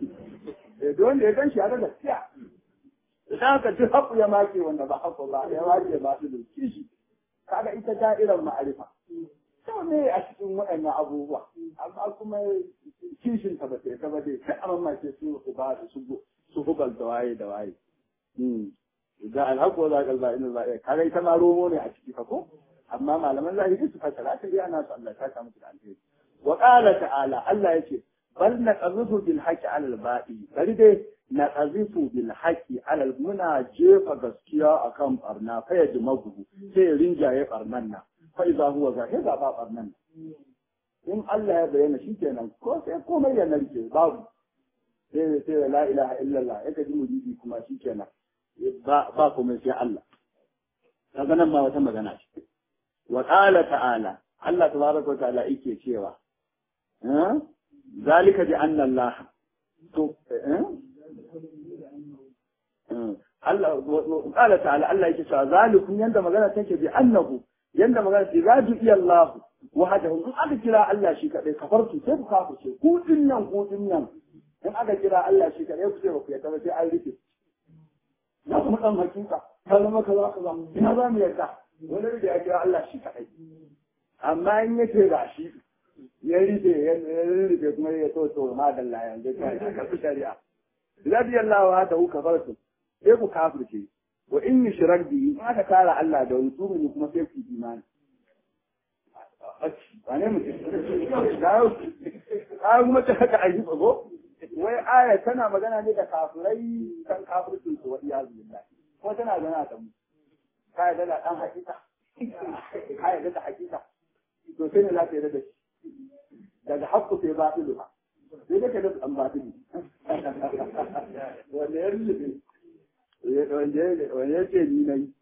da wanda ya ganshi ya ga gaskiya idan ka ji haƙu ya make wanda ba haƙu ba ya make ba su da kishi kaga ita da'irar ma'arifa to ne a cikin waɗannan abubuwa amma kuma kishin ta ba ta ta ba dai sai an mamace su ba su su hubal da waye da waye da alhaku za ka zaɓi na zaɓi kaga ita ma romo ne a ciki fa ko amma malaman zahiri su fasara ta iya na su Allah ta samu da alheri wa qala ta'ala Allah yace bal naqzifu bil haqqi 'ala al batil bari dai naqzifu bil haqqi 'ala al muna jefa gaskiya akan barna fa ya jimagu sai ya rinjaye barnan nan fa idza huwa zahiza ba barnan in Allah ya bayyana shikenan ko sai komai ya narke babu sai sai la ilaha illallah ya ji mujidi kuma shikenan ba ba komai sai Allah kaga nan ma wata magana ce wa qala ta'ala Allah tabaraka wa ta'ala yake cewa eh zalika bi anna Allah to eh Allah qala ta'ala Allah yake cewa zalikum yanda magana take bi annahu yanda magana ce zadu iya Allah wahdahu in aka kira Allah shi kadai kafartu sai ku kafirce ku dinnan ku dinnan in aka kira Allah shi kadai ku ce ba ku yadda ba sai an rike na kuma dan hakika ta zama kaza kaza ina za mu yarda wani da ya kira Allah shi kadai amma in ya ce ga shi ya rufe ya rufe kuma ya so to ma dalla yanzu ta ka fi shari'a radiyallahu wa ta'ala kafartu sai ku kafirce wa in yushrak bi in aka tara Allah da wani tsumuni kuma sai ku imani wane mutum ka kuma ta haka ayi tsago wai aya tana magana ne da kafirai kan kafircin su wa iyazu billahi ko tana magana da mu ka yarda da dan hakika ka yarda da hakika to sai ne za ka yarda da shi daga hakku sai batilu ba sai da ka da an batilu wanda ya rubuce wanda ya ce ni nayi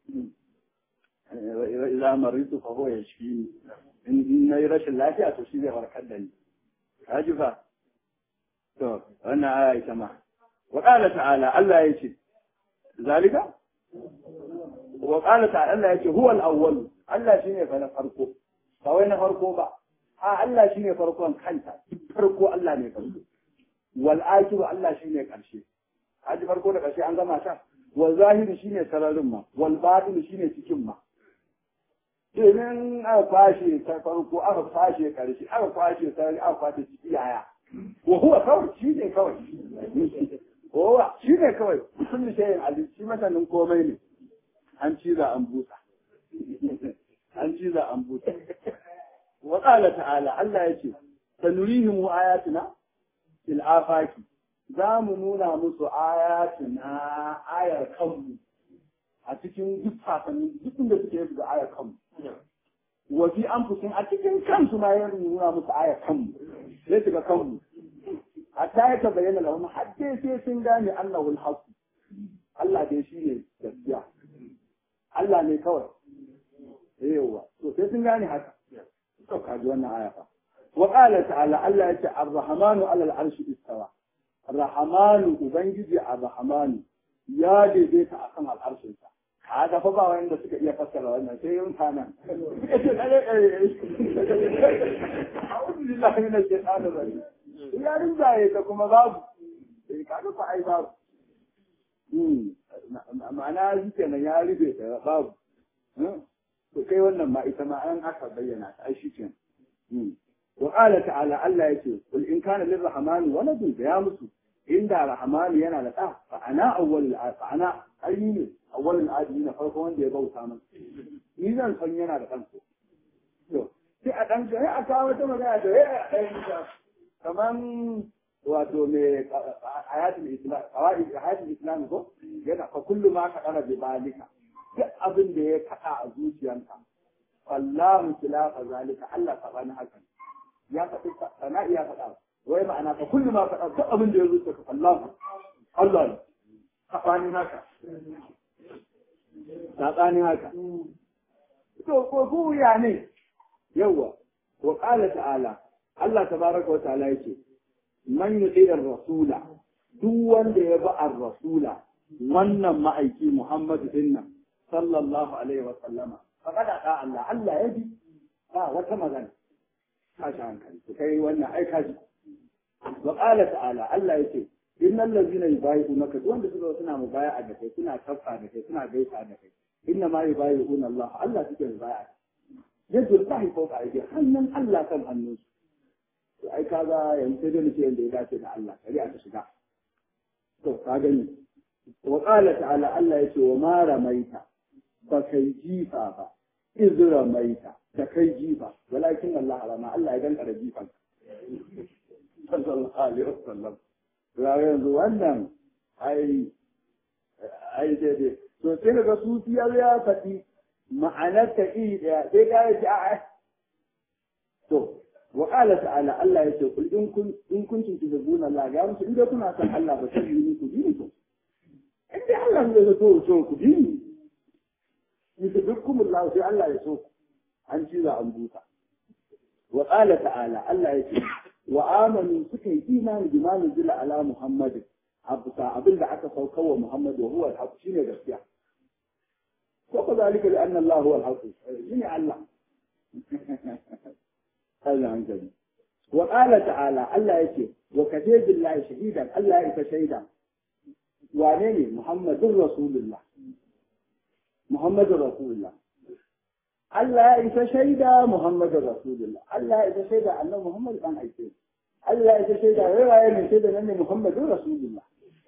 إذا مريت فهو يشفيني إن يرش الله فيها تشفي وركدني هاجفا to wannan aya ita ma wa qala ta'ala Allah yace zalika wa qala ta'ala Allah yace huwa al-awwal Allah shine fa na farko ba wai na farko ba a Allah shine farkon kanta farko Allah ne farko wal akibu Allah shine karshe haji farko da karshe an gama ta wal zahiri shine sararin ma wal batin shine cikin ma domin aka kwashe ta farko aka kwashe karshe aka kwashe sarari aka kwashe ciki yaya وهو kawai shi ne kawai kowa shi ne kawai kullu shayin alim shi masanin komai ne an ciza an busa an ciza an busa wa qala ta'ala Allah yace sanurihim ayatina fil afaki za mu nuna musu ayatina ayar kanmu a cikin duk sasanni duk inda suke yi da ayar kanmu wa fi anfusihim a cikin kansu ma ya nuna musu ayar kanmu sai su ga kanmu hatta ya ta bayyana lahum har dai sai sun gane Allahu al-haq Allah dai shi ne gaskiya Allah ne kawai yawa to sai sun gane haka to ka ji wannan aya fa wa qala ta'ala Allah ya ce ar-rahmanu 'ala al-arshi istawa ar-rahmanu ubangiji ar-rahmanu ya daidaita akan al-arshin sa kaga fa ba wanda suka iya fassara wannan sai yin kana a'udhu billahi minash shaitanir rajim ya rinjaye ta kuma babu sai kaga fa ai babu ma'ana shi kenan ya rufe ta babu to kai wannan ma ita ma an aka bayyana ta ai shi kenan wa qala ta'ala Allah yace kul in kana lirrahmani waladun ya musu inda rahmani yana da ɗa fa ana awwalul fa ana ayi ne awwalul adi na farko wanda ya bauta min ni zan san yana da kanko to sai a dan sai a kawo wata magana da ya ɗaya kaman wato me hayatul islam qawaid hayatul islam ko yana fa kullu ma ka dara bi balika duk abin da ya kada a zuciyanka wallahu khilafa zalika Allah sabani hakan ya faɗi sana iya faɗa wai ma'ana fa kullu ma faɗa duk abin da ya zuciya ka Allah Allah ne sabani haka sabani haka to ko ku ya ne yawa wa qala ta'ala Allah tabaraka wa ta'ala yake man yuti rasula duk wanda ya bi ar-rasula wannan ma'aiki Muhammadu dinnan sallallahu alaihi wa sallama faqad ata Allah Allah ya bi ba wata magana kashi hankali to kai wannan ai kashi wa qala ta'ala Allah yake innal ladzina yubayi'unaka duk wanda suka suna mubaya'a da kai suna kafa da kai suna gaisa da kai inna ma yubayi'una Allah Allah suke mubaya'a yadda Allah fauka aiki hannun Allah kan hannunsu to ai kaga yanzu sai dai muke yanda ya dace da Allah shari'a ta shiga to ka gani wa qala ta'ala Allah yace wa ma ramaita ba kai jifa ba iz ramaita da kai jifa walakin Allah rama Allah ya danka da jifan sallallahu alaihi wasallam ga yanzu wannan ai ai daidai to sai daga sufi ya ya faɗi ma'anar ta iri ɗaya sai ka yi a to wa qala ta'ala Allah ya ce kul in kun in kuntum tuhibbuna Allah ga musu in dai kuna son Allah ba sai yi ku bi to in dai Allah ne ya so so ku bi ni yuhibbukum Allah sai Allah ya so an ci za an buta wa qala ta'ala Allah ya ce wa amanu suka yi imani bi ma nuzila ala Muhammadin abusa abin da aka saukar wa Muhammad wa huwa al-haq shine gaskiya ko ko zalika li anna Allah huwa al-haq shine Allah Allah hankali wa qala ta'ala Allah yake wa kafe billahi shahidan Allah ya isa shaida wane ne Muhammadur Rasulullah Muhammadur Rasulullah Allah ya isa shaida Muhammadur Rasulullah Allah ya isa shaida annabi Muhammad dan aike Allah ya isa shaida wai waye ne shaida nan ne Muhammadur Rasulullah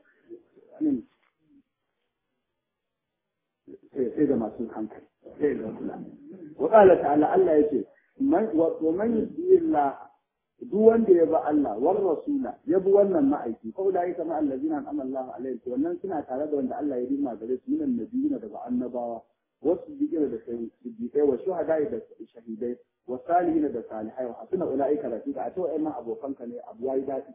sai da masu hankali sai da kula wa qala ta'ala Allah yace man wa man yudilla duk wanda ya bi Allah war rasula ya bi wannan ma'aiki ko da yake ma allazina an'ama Allah alaihi wannan suna tare da wanda Allah ya rima gare su minan nabiyina daga annabawa wasu bigina da siddiqai wa shuhada da shahidai wa salihina da salihai wa hasuna ulaika rafiqa a to ai ma abokanka ne abu yayi dadi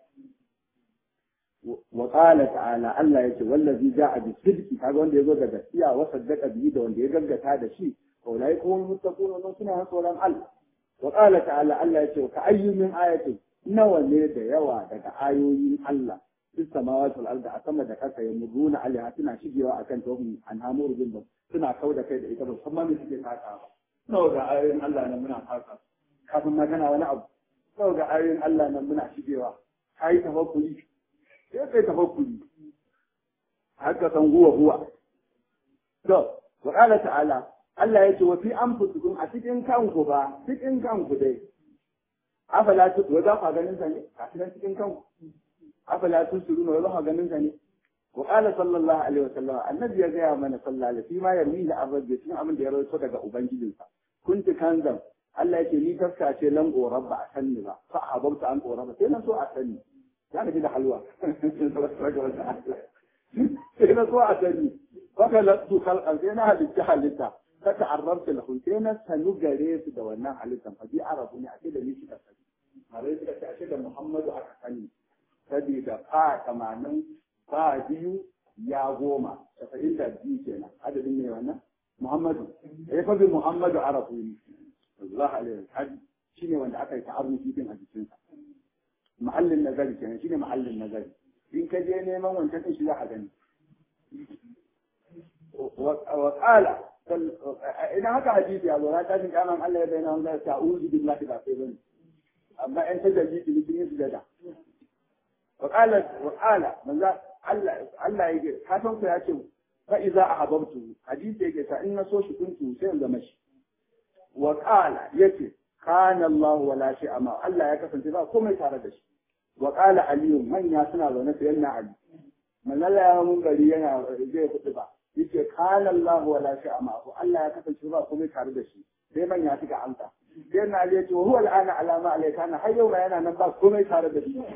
وقال تعالى الله يجي والذي جاء بالصدق هذا wanda yazo da gaskiya wa saddaqa bihi da wanda ya gaggata da shi ulai kuma muttaqun wannan suna tsoron Allah wa qala ta'ala Allah yace ka ayyu min ayati nawa ne da yawa daga ayoyin Allah fis samawati wal ardi a sama da kasa ya muruna alaiha suna shigewa akan tawhid an hamur bin ba suna kauda kai da ita ba kuma me suke taka ba nawa ga ayoyin Allah nan muna taka kafin magana wani abu nawa ga ayoyin Allah nan muna shigewa kai tawakkuli sai kai tafakkuri haka san huwa huwa to wa qala ta'ala Allah ya ce wa fi anfusikum a cikin kanku ba cikin kanku dai afala tu wa za ku ganin sa ne a cikin cikin kanku afala tu suruna wa za ku ganin sa ne wa qala sallallahu alaihi wa sallam annabi ya gaya mana sallallahu alaihi fi ma yarmi da abin cikin abin da ya rawaito daga ubangijinsa kunti kanzan Allah ya ce ni taska ce lan qorab ba a sanni ba fa habauta an qorab sai nan so a sanni ya gaji da halwa sai na so a sani baka lattu kalkan sai na halitta halitta ka ta'arrabta lahu sai na sanu gare su da wannan halittan fa bi arabu ne a ce da ni suka sani mare suka ce a ce da Muhammadu aka sani sabida fa tamanin fa biyu ya goma saba'in da biyu kenan adadin ne wannan Muhammadu eh fa bi Muhammadu arabu ne sallallahu alaihi wasallam shine wanda aka yi ta'arrufi din a jikinsa mahallin nazari kenan shine mahallin nazari in ka je neman wancan din shi za a gani wa qala idan haka hadisi ya zo na tashin kaman Allah ya bayyana wanda ta'uzu billahi ba sai bane amma in ta dalili ne sun yi sujada wa qala wa qala manzo Allah Allah yake ka san ku ya ce fa iza ahabbtu hadisi yake ta in na so shi kuntu sai in zama shi wa qala yace kana Allah wala shi amma Allah ya kasance ba komai tare da shi wa qala ali manya suna zaune sai yana ali manzala ya mun gari yana zai kudu ba yace kana Allah wala shi amma Allah ya kasance ba komai tare da shi sai manya suka amsa sai na ali yace huwa al'ana alama alayka na har yau ma yana nan ba komai tare da shi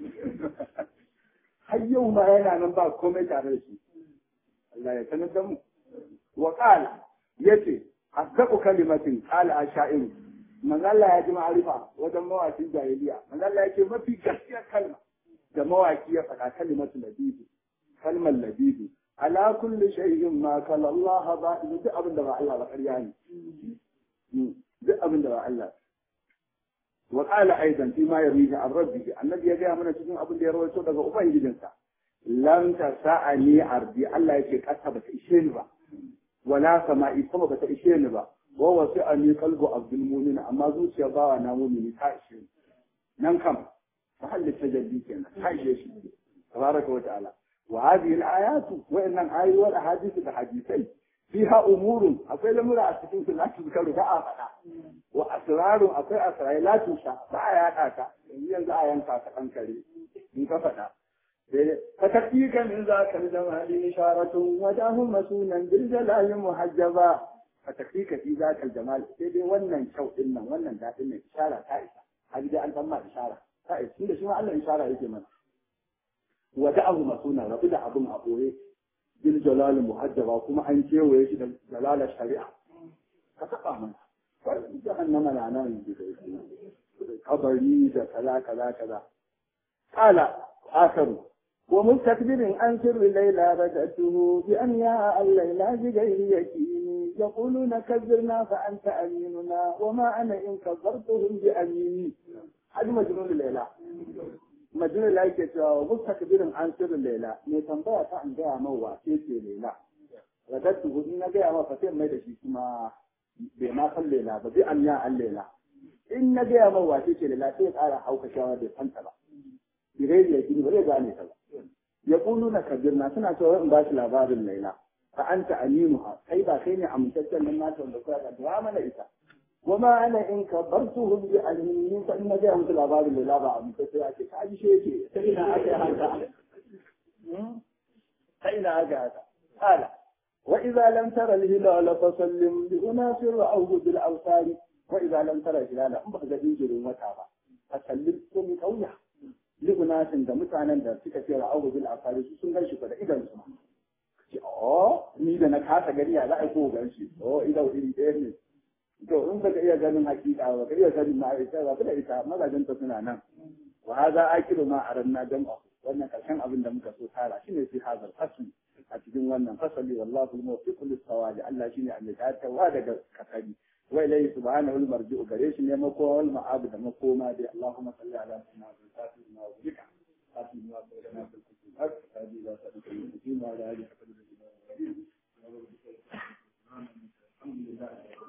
har yau ma yana nan ba komai tare da shi Allah ya sanar da mu wa qala yace asdaqu kalimatin qala asha'ir manzo Allah ya ji ma'arifa wajen mawakin jahiliya manzo Allah ya ce mafi gaskiyar kalma da mawaki ya faɗa kalimatu labibi kalmar labibi ala kulli shay'in ma kala Allah ba duk abin da ba Allah ba ƙarya ne duk abin da ba Allah wa qala aidan fi ma yarwihi an rabbihi annabi ya ga mana cikin abin da ya rawaito daga ubangijinsa lam tasa'ani ardi Allah yake kasa ba ta ishe ni ba wala sama'i sama ba ta ishe ni ba wa wasu a ni kalbu abdul mumin amma zuciya bawa na mumini ta ishe nan kam ta halitta jalli kenan ta ishe shi tabaraka wa ta'ala wa hadhihi al-ayatu wa innan ayi wal ahadith da hadisai fiha umurun akwai lamura a cikin su lati zukaru ba a faɗa wa asrarun akwai asrai lati sha ba a yaɗa ka yanzu yanzu a yanka ka ɗan kare in ka faɗa فتكفيك من ذاك الجمال إشارة وجاه مسونا بالجلال محجبا فتكفيك في ذاك الجمال سيدي ونن شو إنا ونن ذات إنا إشارة تائسة هذه دي أنت ما إشارة تائسة إنه شو الله إشارة يجي من وجاه مسونا ربدا أبو أبوه بالجلال محجبا وكما أن شيء ويجي جلال الشريعة فتقع منها جهنم لعنان قبري كذا كذا كذا قال آخر ومستكبر عن سر الليلى بدأته بأن يا الليلى بغير يكين يقولون كذرنا فأنت أميننا وما أنا إن كذرتهم بأميني هذا مجنون الليلى مجنون الليلى كتوا ومستكبر عن سر الليلى نتنبأ فأن جاء موا كيسي الليلى بدأته إن جاء ما فتر ما يدشي كما بما قل الليلى بأن يا الليلى إن جاء موا كيسي الليلى كيف على حوك شواد فانتبه bighairi yaqini ba zai gane ta ba yaquluna kabirna suna cewa in ba shi labarin laila fa anta aminuha kai ba kai ne amintaccen nan nata wanda kuka ga da mana ita wama ana in kabartuhum bi almin fa inna ga musu labarin laila ba amintacce ake ka ji shi yake ta ina aka yi haka ta ina aka haka qala wa idza lam tara al-hilala fasallim li unasir ra'awhu bil awsari wa idza lam tara al-hilala in ba ga jinjirin wata ba fasallim ko mi kauya ligunatin da mutanen da suka ce ra'awu bil afari su sun ganshi da idan su ce oh ni da na kasa gari ya za a ko ganshi oh idan iri ɗaya ne to in ka iya ganin hakika ba ka iya ganin ma ita ba da ita mazajen ta suna nan wa hadha akiru ma aranna jam'a wannan karshen abin da muka so tara shine fi hazal fasli a cikin wannan fasali wallahu al-muwaffiq lis-sawabi Allah shine an wa daga kasari وإليه سبحانه المرجع قريش يمكو والمعاب دمكوما دي اللهم صل على سيدنا الفاتح ما وبك فاتح ما وبك في الكتب هذه لا تدخل الدين وعلى آله وصحبه